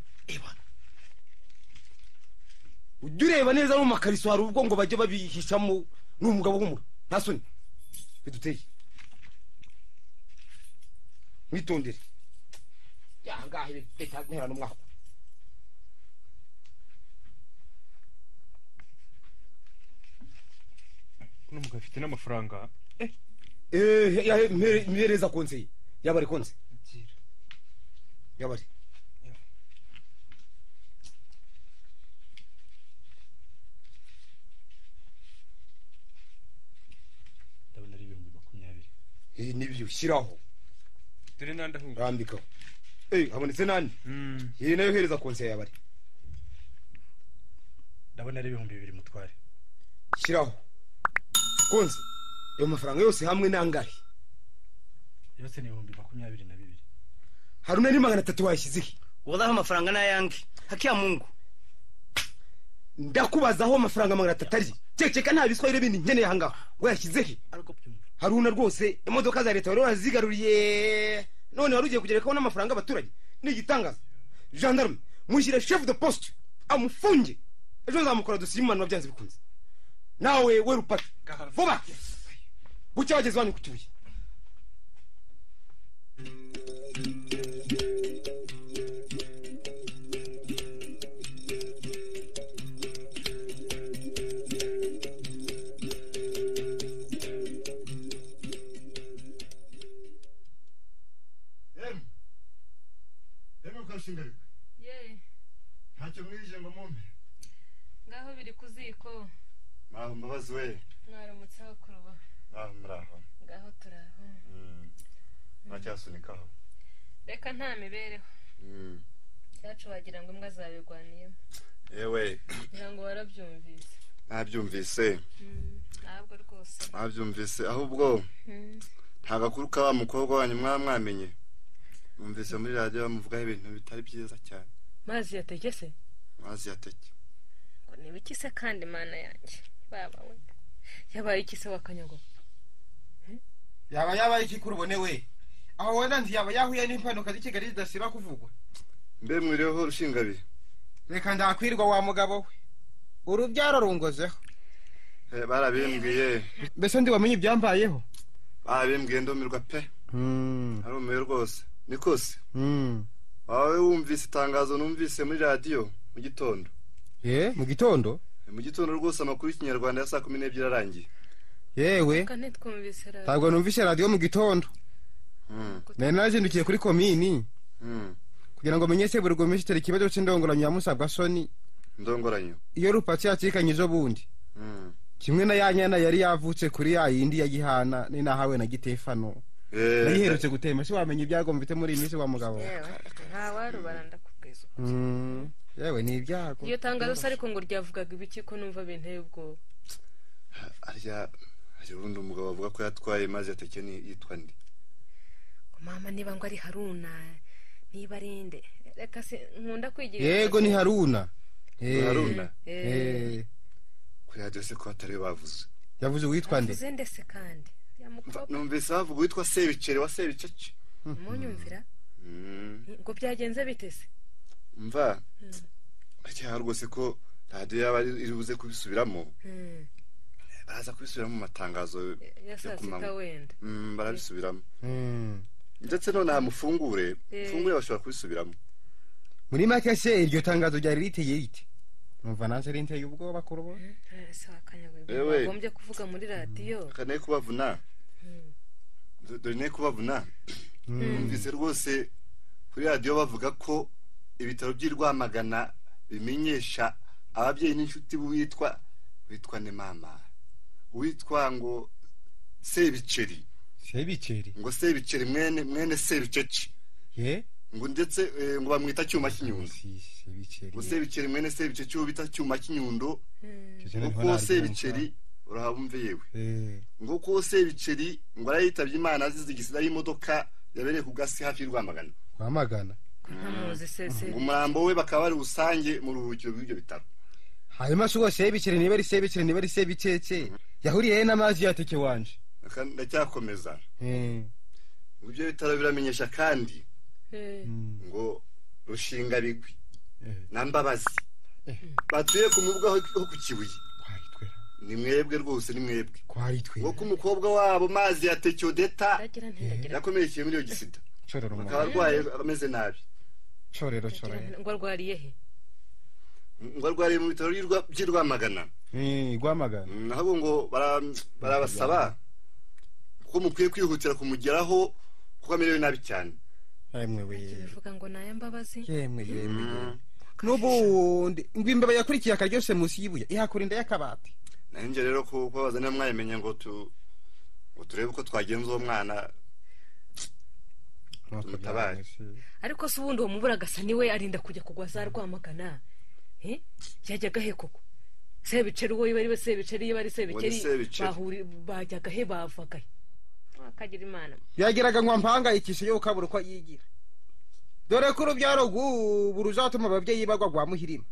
Speaker 11: ujya ureba neza no mu makariso hari ubwo ngo bajye babihishamo n'umugabo w'umura nta soni biduteye mwitondere ahangaha leta ntera n'umwaka
Speaker 12: uno mugabo afite n'amafaranga
Speaker 11: eh mpereza konse yabari konse yabari
Speaker 10: ndabona ari ibihumbi makumyabiri
Speaker 11: Eh, nibyo shyiraho
Speaker 12: dore n'andi ahunga
Speaker 11: rambikaho eh habonetse nani iyi nayo hereza konse yabari
Speaker 10: ndabona ari ibihumbi bibiri mutware
Speaker 11: shyiraho konse ayo mafaranga yose hamwe n'angari
Speaker 10: yose ni ibihumbi makumyabiri na bibiri
Speaker 11: hari unari magana atatu wayashyize he
Speaker 1: wadaho amafaranga n'ayange hakiya mungu
Speaker 11: ndakubaza aho amafaranga magana atatu ari ceceka nta biswahili bindi nkeneye ahangaha wayashyize he haruna rwose imodoka za leta wari warazigaruriye none wari ugiye kugerekaho n'amafaranga abaturage ni igitangaza gendarme mushyire chef de poste amufunge ejo nzamukora dosiye imumanura byanze bikunze nawe we rupata vuba bucya bageze wanyu ku kibuye
Speaker 13: emu emu ukashingarirwa
Speaker 3: yeee
Speaker 13: ntacyo mwirije ngo mumpe
Speaker 3: ngaho biri ku ziko
Speaker 13: mwaho mbabazi we
Speaker 3: mwaramutseho kuruba
Speaker 13: mwaho muraho
Speaker 3: ngaho turaho
Speaker 13: Mm. ntacyasunika
Speaker 3: reka nta mibereho
Speaker 13: Mm.
Speaker 3: cyacu wagira ngo imbwa zabirwaniyemo
Speaker 13: yewe
Speaker 3: kugira ngo warabyumvise
Speaker 13: nabyumvise
Speaker 3: Mm, ntabwo rwose
Speaker 13: nabyumvise ahubwo
Speaker 3: Mm.
Speaker 13: nta gakuru ka wa mukobwa wanyu mwaba mwamenye numvise muri radiyo bamuvugaho ibintu bitari byiza cyane
Speaker 3: mazi yategese
Speaker 13: mazi yateke
Speaker 3: ngo niba ikise kandi mana yanjye baba we yabaye ikise wakanyago
Speaker 11: yaba yabaye iki kuri ubone we aho wenda nzi yaba yahuye n'impanuka z'i kigali zidasiba kuvugwa
Speaker 13: mbe mwiriho rushingabihe
Speaker 11: reka ndakwirirwa wa mugabo we urubyaro rungozeho
Speaker 13: Eh, barabimbwiye
Speaker 11: mbese ndiwamenye ibyambayeho
Speaker 13: barabimbwiye ndumirwa pe arumiwe rwose nikose wawe wumvise itangazo numvise muri radiyo mu gitondo
Speaker 11: ye mu gitondo
Speaker 13: Eh, mu gitondo rwose amakuru y'ikinyarwanda ya saa kumi n'ebyiri arangiye
Speaker 11: yewe
Speaker 3: kandi twumvise
Speaker 11: ntabwo numvise radiyo mu gitondo nari narazindukiye kuri komini kugira ngo menye se buri rwemeshe itera ikibazo cy'indongoranyo ya musabwa soni
Speaker 13: ndongoranyo
Speaker 11: iyo rupatsi yacikanye ejo bundi kimwe na ya nyana yari yavutse kuri ya yindi ya gihana ni nahawe na gitefano nayiherutse gutema se wamenya ibyago mfite muri iyi minsi wa mugabo
Speaker 3: yewe nta warubara ndakubwiza
Speaker 11: Mm, yewe ni ibyago
Speaker 3: iryo tangazo se ariko ngo ryavugaga ibiki ko numva binteye ubwoba
Speaker 13: arya hari ubundi umugabo avuga ko yatwaye mazi yateke ni yitwa ndi
Speaker 3: mama niba ngo ari haruna niba ari nde reka se nkunda kwigira
Speaker 11: yego ni haruna Eh,
Speaker 13: Haruna?
Speaker 3: Eh.
Speaker 11: eh,
Speaker 13: kuri radiyo se ko hatari we bavuze
Speaker 11: yavuze uwitwa nde
Speaker 3: uze ndese kandi uriya
Speaker 13: numvise havuga uwitwa sebiceri wa sebicece
Speaker 3: munyumvira ngo byagenze biteze
Speaker 13: mva uracyaha rwose ko radiyo yaba iri buze kubisubiramo baraza kubisubiramo mu matangazo
Speaker 3: ya saa sita wenda
Speaker 13: Mm, barabisubiramo ndetse noneho mufungure
Speaker 3: Eh.
Speaker 13: mufungure bashobora kubisubiramo
Speaker 4: muri make se iryo tangazo ryari riteye rite numva nanjye rinteye ubwoba kuri ubu
Speaker 3: ese wakanyagwe
Speaker 13: Ewe.
Speaker 3: wagombye kuvuga muri radiyo
Speaker 13: kane kubavuna Do- dore ne kubavuna numvise rwose kuri radiyo bavuga ko ibitaro by'i rwamagana bimenyesha ababyeyi n'inshuti b'uwitwa witwa ne mama uwitwa ngo sebiceri
Speaker 4: sebiceri
Speaker 13: ngo sebiceri mwene mwene sebiceci
Speaker 4: ye
Speaker 13: ngo ndetse eh, ngo bamwita cyuma cy'inyundo ngo sebiceri mwene sebiceci uwo bita cyuma cy'inyundo ngo kuwo sebiceri urahabumve yewe
Speaker 4: Eh,
Speaker 13: ngo kuwo sebiceri ngo arayitabye imana azize igisida y'imodoka yabereye ku gasi hafi y'u rwamagana
Speaker 4: rwamagana
Speaker 3: ntamuzi se
Speaker 13: ngo umurambo we bakaba bari busange mu ruhukiro rw'ibyo bitaro
Speaker 4: hanyuma se uwo sebiceri niba ari sebiceri niba ari sebikeke yahuriye he n'amazi yateke wanje
Speaker 13: Aka- ndacyakomeza
Speaker 4: Eh,
Speaker 13: ngo ibyo bitaro biramenyesha kandi ngo rushinga bigwi na mbabazi batuye ku mubuga ho ho ku kibuye ni mwebwe rwose ni mwebwe
Speaker 4: kwari twe
Speaker 13: ngo ko umukobwa wabo mazi ya tecyodeta yakomerekeye muri iyo gisida
Speaker 4: corero
Speaker 13: akaba
Speaker 4: umugabo
Speaker 13: arwaye ameze nabi
Speaker 4: corero corero
Speaker 3: ngo arwariye he
Speaker 13: ngo arwariye mu bitaro by'i Rwa- by'i rwamagana
Speaker 4: Eh, rwamagana
Speaker 13: nabo ngo bara- barabasaba ko mukwiye kwihutira kumugeraho kuko amerewe nabi cyane
Speaker 4: yemwe we
Speaker 3: bivuga ngo ni ay'imbabazi
Speaker 4: yemwe yemwe yemwe. n'ubundi ngo imbeba yakurikiye akaryose munsi y'ibuye ihakura inda y'akabati
Speaker 13: nanjye rero ku- kubabaza niba mwayimenya ngo tu ngo turebe uko twagenza uwo mwana tumutabare
Speaker 14: ariko se ubundi uwo mubura agasa niwe arinda kujya kugwa za rwamagana Eh? yajyaga he koko sebiceri uwo yaba ari we sebiceri yaba ari sebiceri
Speaker 4: sebiceri.
Speaker 14: bahuri- bajyaga he bavaga he
Speaker 3: wakagira imana
Speaker 4: yageraga ngo ampangayikishe yo kabura uko yigira dore ko urubyaro rw'ubu ruzatuma ababyeyi bagwa rwa muhirima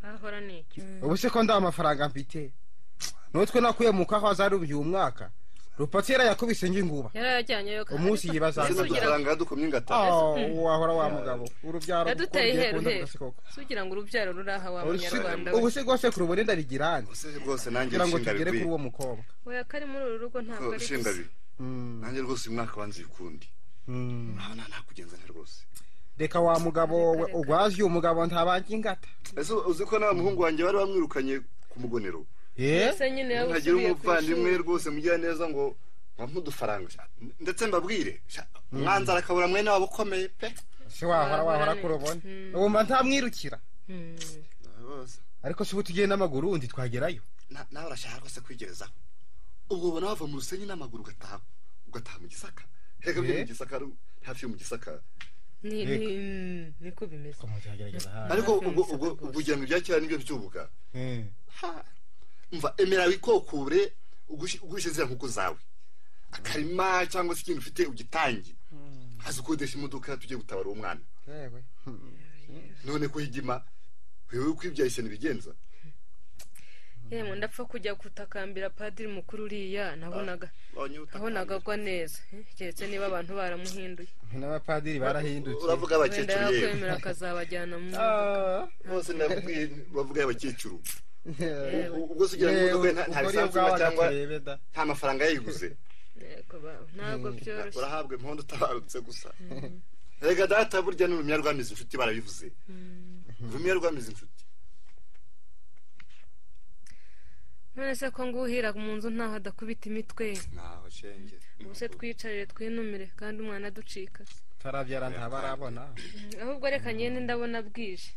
Speaker 3: hahora ni iki
Speaker 4: ubu se ko nda amafaranga mfite n'utwe nakuye mu kaho azaru uyu mwaka rupatsira yakubise inginguba
Speaker 3: yari yajyanyeyo
Speaker 4: umunsi yibaza
Speaker 13: yadukomye
Speaker 4: ingata wahora wa mugabo urubyaro
Speaker 3: yaduteye
Speaker 4: ugiye
Speaker 3: heru
Speaker 4: kunda
Speaker 3: heru
Speaker 4: kugasi koko.
Speaker 3: sugira ngo urubyaro ruraha wa
Speaker 4: Ubu se-
Speaker 3: munyarwanda we
Speaker 4: ubu se rwose kuri ubundi abigirane
Speaker 13: rwose nanjye
Speaker 4: kugira ngo
Speaker 13: nshinga
Speaker 4: tugere
Speaker 13: bikwiye.
Speaker 4: kuri uwo mukobwa
Speaker 3: oya ko ari muri uru rugo ntabwo ari
Speaker 13: ushinga
Speaker 3: gusa
Speaker 13: bibi nanjye rwose uyu mwaka wanze ukundi nta nakugenza nta rwose
Speaker 4: reka wa mugabo we urwazi uyu mugabo ntabanje ingata
Speaker 13: ese uzi ko nta muhungu wanjye bari bamwirukanye ku mugonero
Speaker 3: ese nyine yaba
Speaker 13: ntagira
Speaker 3: usubiye ku
Speaker 13: umuvandimwe
Speaker 3: ishuri
Speaker 13: rwose mugira neza ngo wampa udufaranga sha. ndetse mbabwire sha, umwanzara akabura mwene wabo ukomeye pe
Speaker 4: se wahora wahora kuri ubone wumva ntamwirukira ariko se ubu tugiye n'amaguru wundi twagerayo
Speaker 13: Na- nawe urashaka rwose kwigerezaho ubwo ubona wava mu rusenyi n'amaguru ugataha ugataha mu gisaka reka byo
Speaker 4: Eh?
Speaker 13: mu gisaka ari hafi yo mu gisaka
Speaker 3: ni ni niko bimeze
Speaker 13: ariko ubwo ubwo ubwo ugira ngo ibya kera nibyo byubuga mva emera wikokure ugushi- ugurishe ziriya nkoko zawe akarima cyangwa se ikintu ufite ugitange haza ukodesha imodoka tujye gutabara uwo mwana
Speaker 4: yewe
Speaker 13: none ko higima wewe ukwibyaye ishyano ibigenza
Speaker 3: yemwe ndapfa kujya gutakambira padiri mukuru uriya nabonaga nabonaga agwa neza eh, keretse niba abantu baramuhinduye
Speaker 4: n'abapadiri barahindutse
Speaker 13: uravuga abakecuru
Speaker 3: wenda
Speaker 13: yewe
Speaker 3: yakwemera akazabajyana mu
Speaker 13: bose ndakubwiye bavuga abakecuru
Speaker 4: Yewe.
Speaker 13: U- ubwo se ugira ngo
Speaker 4: Yewe,
Speaker 13: imodoka ye nta- nta
Speaker 4: ubwo
Speaker 13: lisansi
Speaker 4: niyo
Speaker 13: iba cyangwa
Speaker 4: bwaba gaturebe da.
Speaker 13: nta mafaranga yayiguze
Speaker 3: Yego ba- ntabwo byoroshye
Speaker 13: urahabwa impundu utabarutse gusa rega data burya ni urumya rwamize inshuti barabivuze urumya rwamize inshuti
Speaker 3: none se ko nguhira mu nzu ntaho adakubita imitwe
Speaker 13: ntaho shenge
Speaker 3: ubu se twicarire twinumire kandi umwana aducika
Speaker 4: tarabyara ntabarabona
Speaker 3: Mm, ahubwo reka nyine ndabona bwije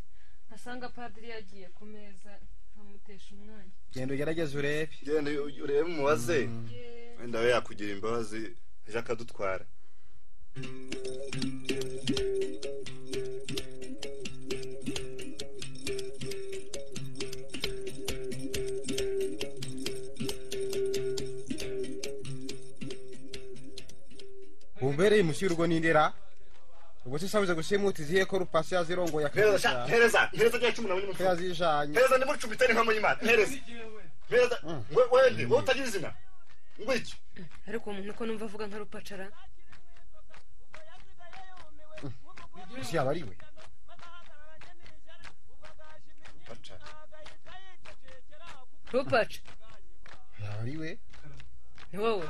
Speaker 3: asanga padiri yagiye ku meza nkamutesha umwanya
Speaker 4: genda ugerageze urebe
Speaker 13: genda urebe umubaze wenda we yakugira imbabazi ejo akadutwara
Speaker 4: wumbereye umushyirwa n'indera ubwo se sabuze gusimuta izihe ko rupasi yazirongoye
Speaker 13: Mpereza, mpereza, mpereza rya cumi na munani
Speaker 4: ko yazijanye
Speaker 13: mpereza ndimucumbitse n'inkomo y'imana mpereza mpereza we- wende wowe utagira izina ngwiki
Speaker 3: ariko uwo muntu uko numva avuga nka rupacara
Speaker 15: si yaba ari we
Speaker 3: rupaca
Speaker 15: yaba ari we
Speaker 3: ni wowe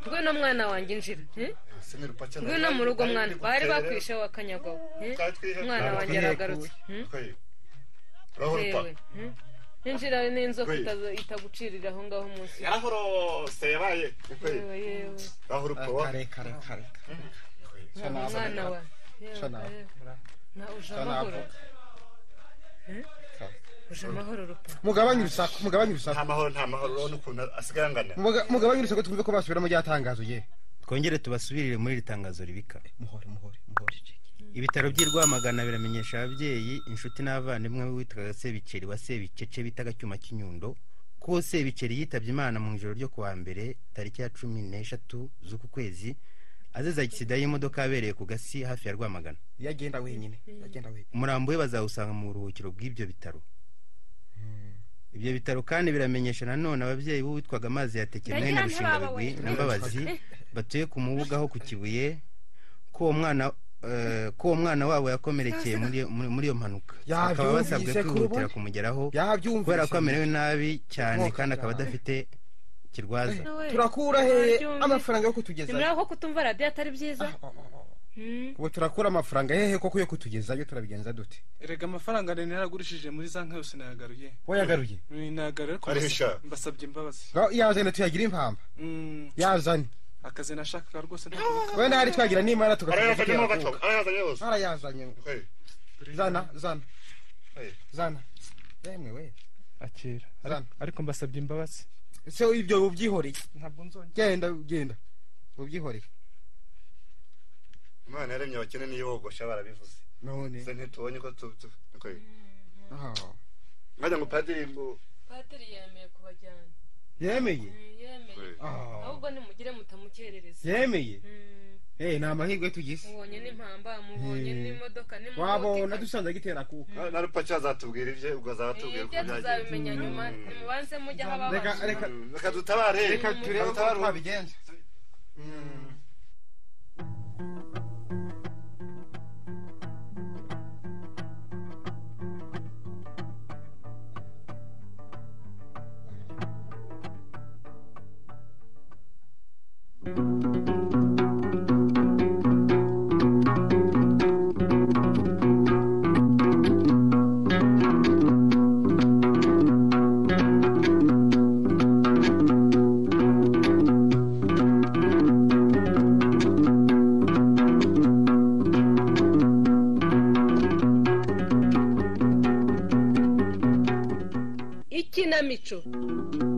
Speaker 3: ngwino mwana wanjye injira eh?
Speaker 13: ese ni rupacara
Speaker 3: ngwino mu rugo mwana bari bakwishe wa kanyagawe eh? mwana wanjye aragarutse hmm?
Speaker 13: uraho
Speaker 3: yewe hmm? injira n'inzoka itaza- itagucirira aho ngaho munsi
Speaker 13: yarahorose yabaye
Speaker 3: yewe yewe
Speaker 13: uraho rupawa
Speaker 15: kare kare kare
Speaker 3: umwana wa
Speaker 15: Sha nawe.
Speaker 3: na uje
Speaker 4: Sha
Speaker 3: amahoro
Speaker 4: navuga.
Speaker 3: Eh? uje amahoro rupa
Speaker 4: mugabanye urusaku mugabanye urusaku
Speaker 13: nta mahoro nta mahoro urabona ukuntu asigaye angana
Speaker 4: mugabanye urusaku twumve ko basubira mu ryatangazo ye
Speaker 14: twongere tubasubirire muri iri tangazo ribika ibitaro by'i rwamagana biramenyesha ababyeyi inshuti n'abavandimwe witwaga sebikeri wa sebikece bitaga cyuma cy'inyundo ko sebikeri yitabye imana mu ijoro ryo kuwa mbere tariki ya cumi n'eshatu z'uku kwezi azize agisida y'imodoka yabereye ku gasi hafi ya rwamagana
Speaker 4: iyo agenda wenyine iyo agenda wenyine
Speaker 14: umurambo we bazawusanga mu buruhukiro bw'ibyo bitaro ibyo bitaro kandi biramenyesha nanone ababyeyi b'uwitwaga amazi yatekeye
Speaker 11: Ndagira
Speaker 14: mwene
Speaker 11: ntibabawe.
Speaker 14: rushingabigwi na mbabazi batuye ku mubuga aho ku kibuye ko uwo mwana eh, ko uwo mwana wabo yakomerekeye muri iyo- muri- muri iyo mpanuka bakaba basabwe
Speaker 4: Yabyumvise
Speaker 14: kwihutira
Speaker 4: kurubona.
Speaker 14: kumugeraho
Speaker 4: Yabyumvise.
Speaker 14: kubera ko amerewe nabi cyane
Speaker 4: Nkoka
Speaker 14: kandi akaba
Speaker 4: cyane.
Speaker 14: adafite kirwaza
Speaker 4: turakura he amafaranga yo kutugezayo
Speaker 3: nimuraho ko kutumva radiyo atari byiza Hmm.
Speaker 4: ubu turakura amafaranga hehe koko yo kutugezayo turabigenza dute
Speaker 5: erega amafaranga rero naragurishije muri za nka yose nayagaruye
Speaker 4: Wayagaruye?
Speaker 5: Ni- nayagaruye ariko
Speaker 4: Arisha.
Speaker 5: mbasa- mbasabye imbabazi
Speaker 4: Ngaho yazane tuyagira impamba
Speaker 5: Mm,
Speaker 4: yazane
Speaker 5: akazi nashakaga rwose nta
Speaker 4: wenda hari twagira n'imana tugakomeza
Speaker 5: Arayazanyemo
Speaker 4: tuyakuka.
Speaker 5: gato, arayazanye yose.
Speaker 4: arayazanye zana zana zana yemwe we
Speaker 16: akera
Speaker 4: Zana.
Speaker 16: ariko mbasabye imbabazi
Speaker 4: ese ibyo ubyihoreye genda genda ubyihoreye
Speaker 13: imana yaremye abakene niyo bogosha barabivuze
Speaker 4: none
Speaker 13: se ntitubonye ko tu tu- okay.
Speaker 4: Ah.
Speaker 13: nkagira ngo padiri mu-
Speaker 3: padiri yemeye kubajyana
Speaker 4: yemeye
Speaker 3: Mm, yemeye
Speaker 4: Ah.
Speaker 3: ahubwo nimugire mutamukerereza
Speaker 4: yemeye
Speaker 3: Mm,
Speaker 4: eh ni amahirwe tugize
Speaker 3: mubonye n'impamba mubonye
Speaker 4: Mm.
Speaker 3: n'imodoka
Speaker 4: wabona dusanze agitera kuka
Speaker 13: na rupaca azatubwira ibye ubwo azatubwira
Speaker 3: ibyo tuzabimenya nyuma nimubanze mujya aho
Speaker 4: Reka
Speaker 3: babanje
Speaker 4: reka
Speaker 13: reka dutabare
Speaker 4: reka turebe ko
Speaker 13: Dutabare.
Speaker 4: twabigenza
Speaker 3: ikinamico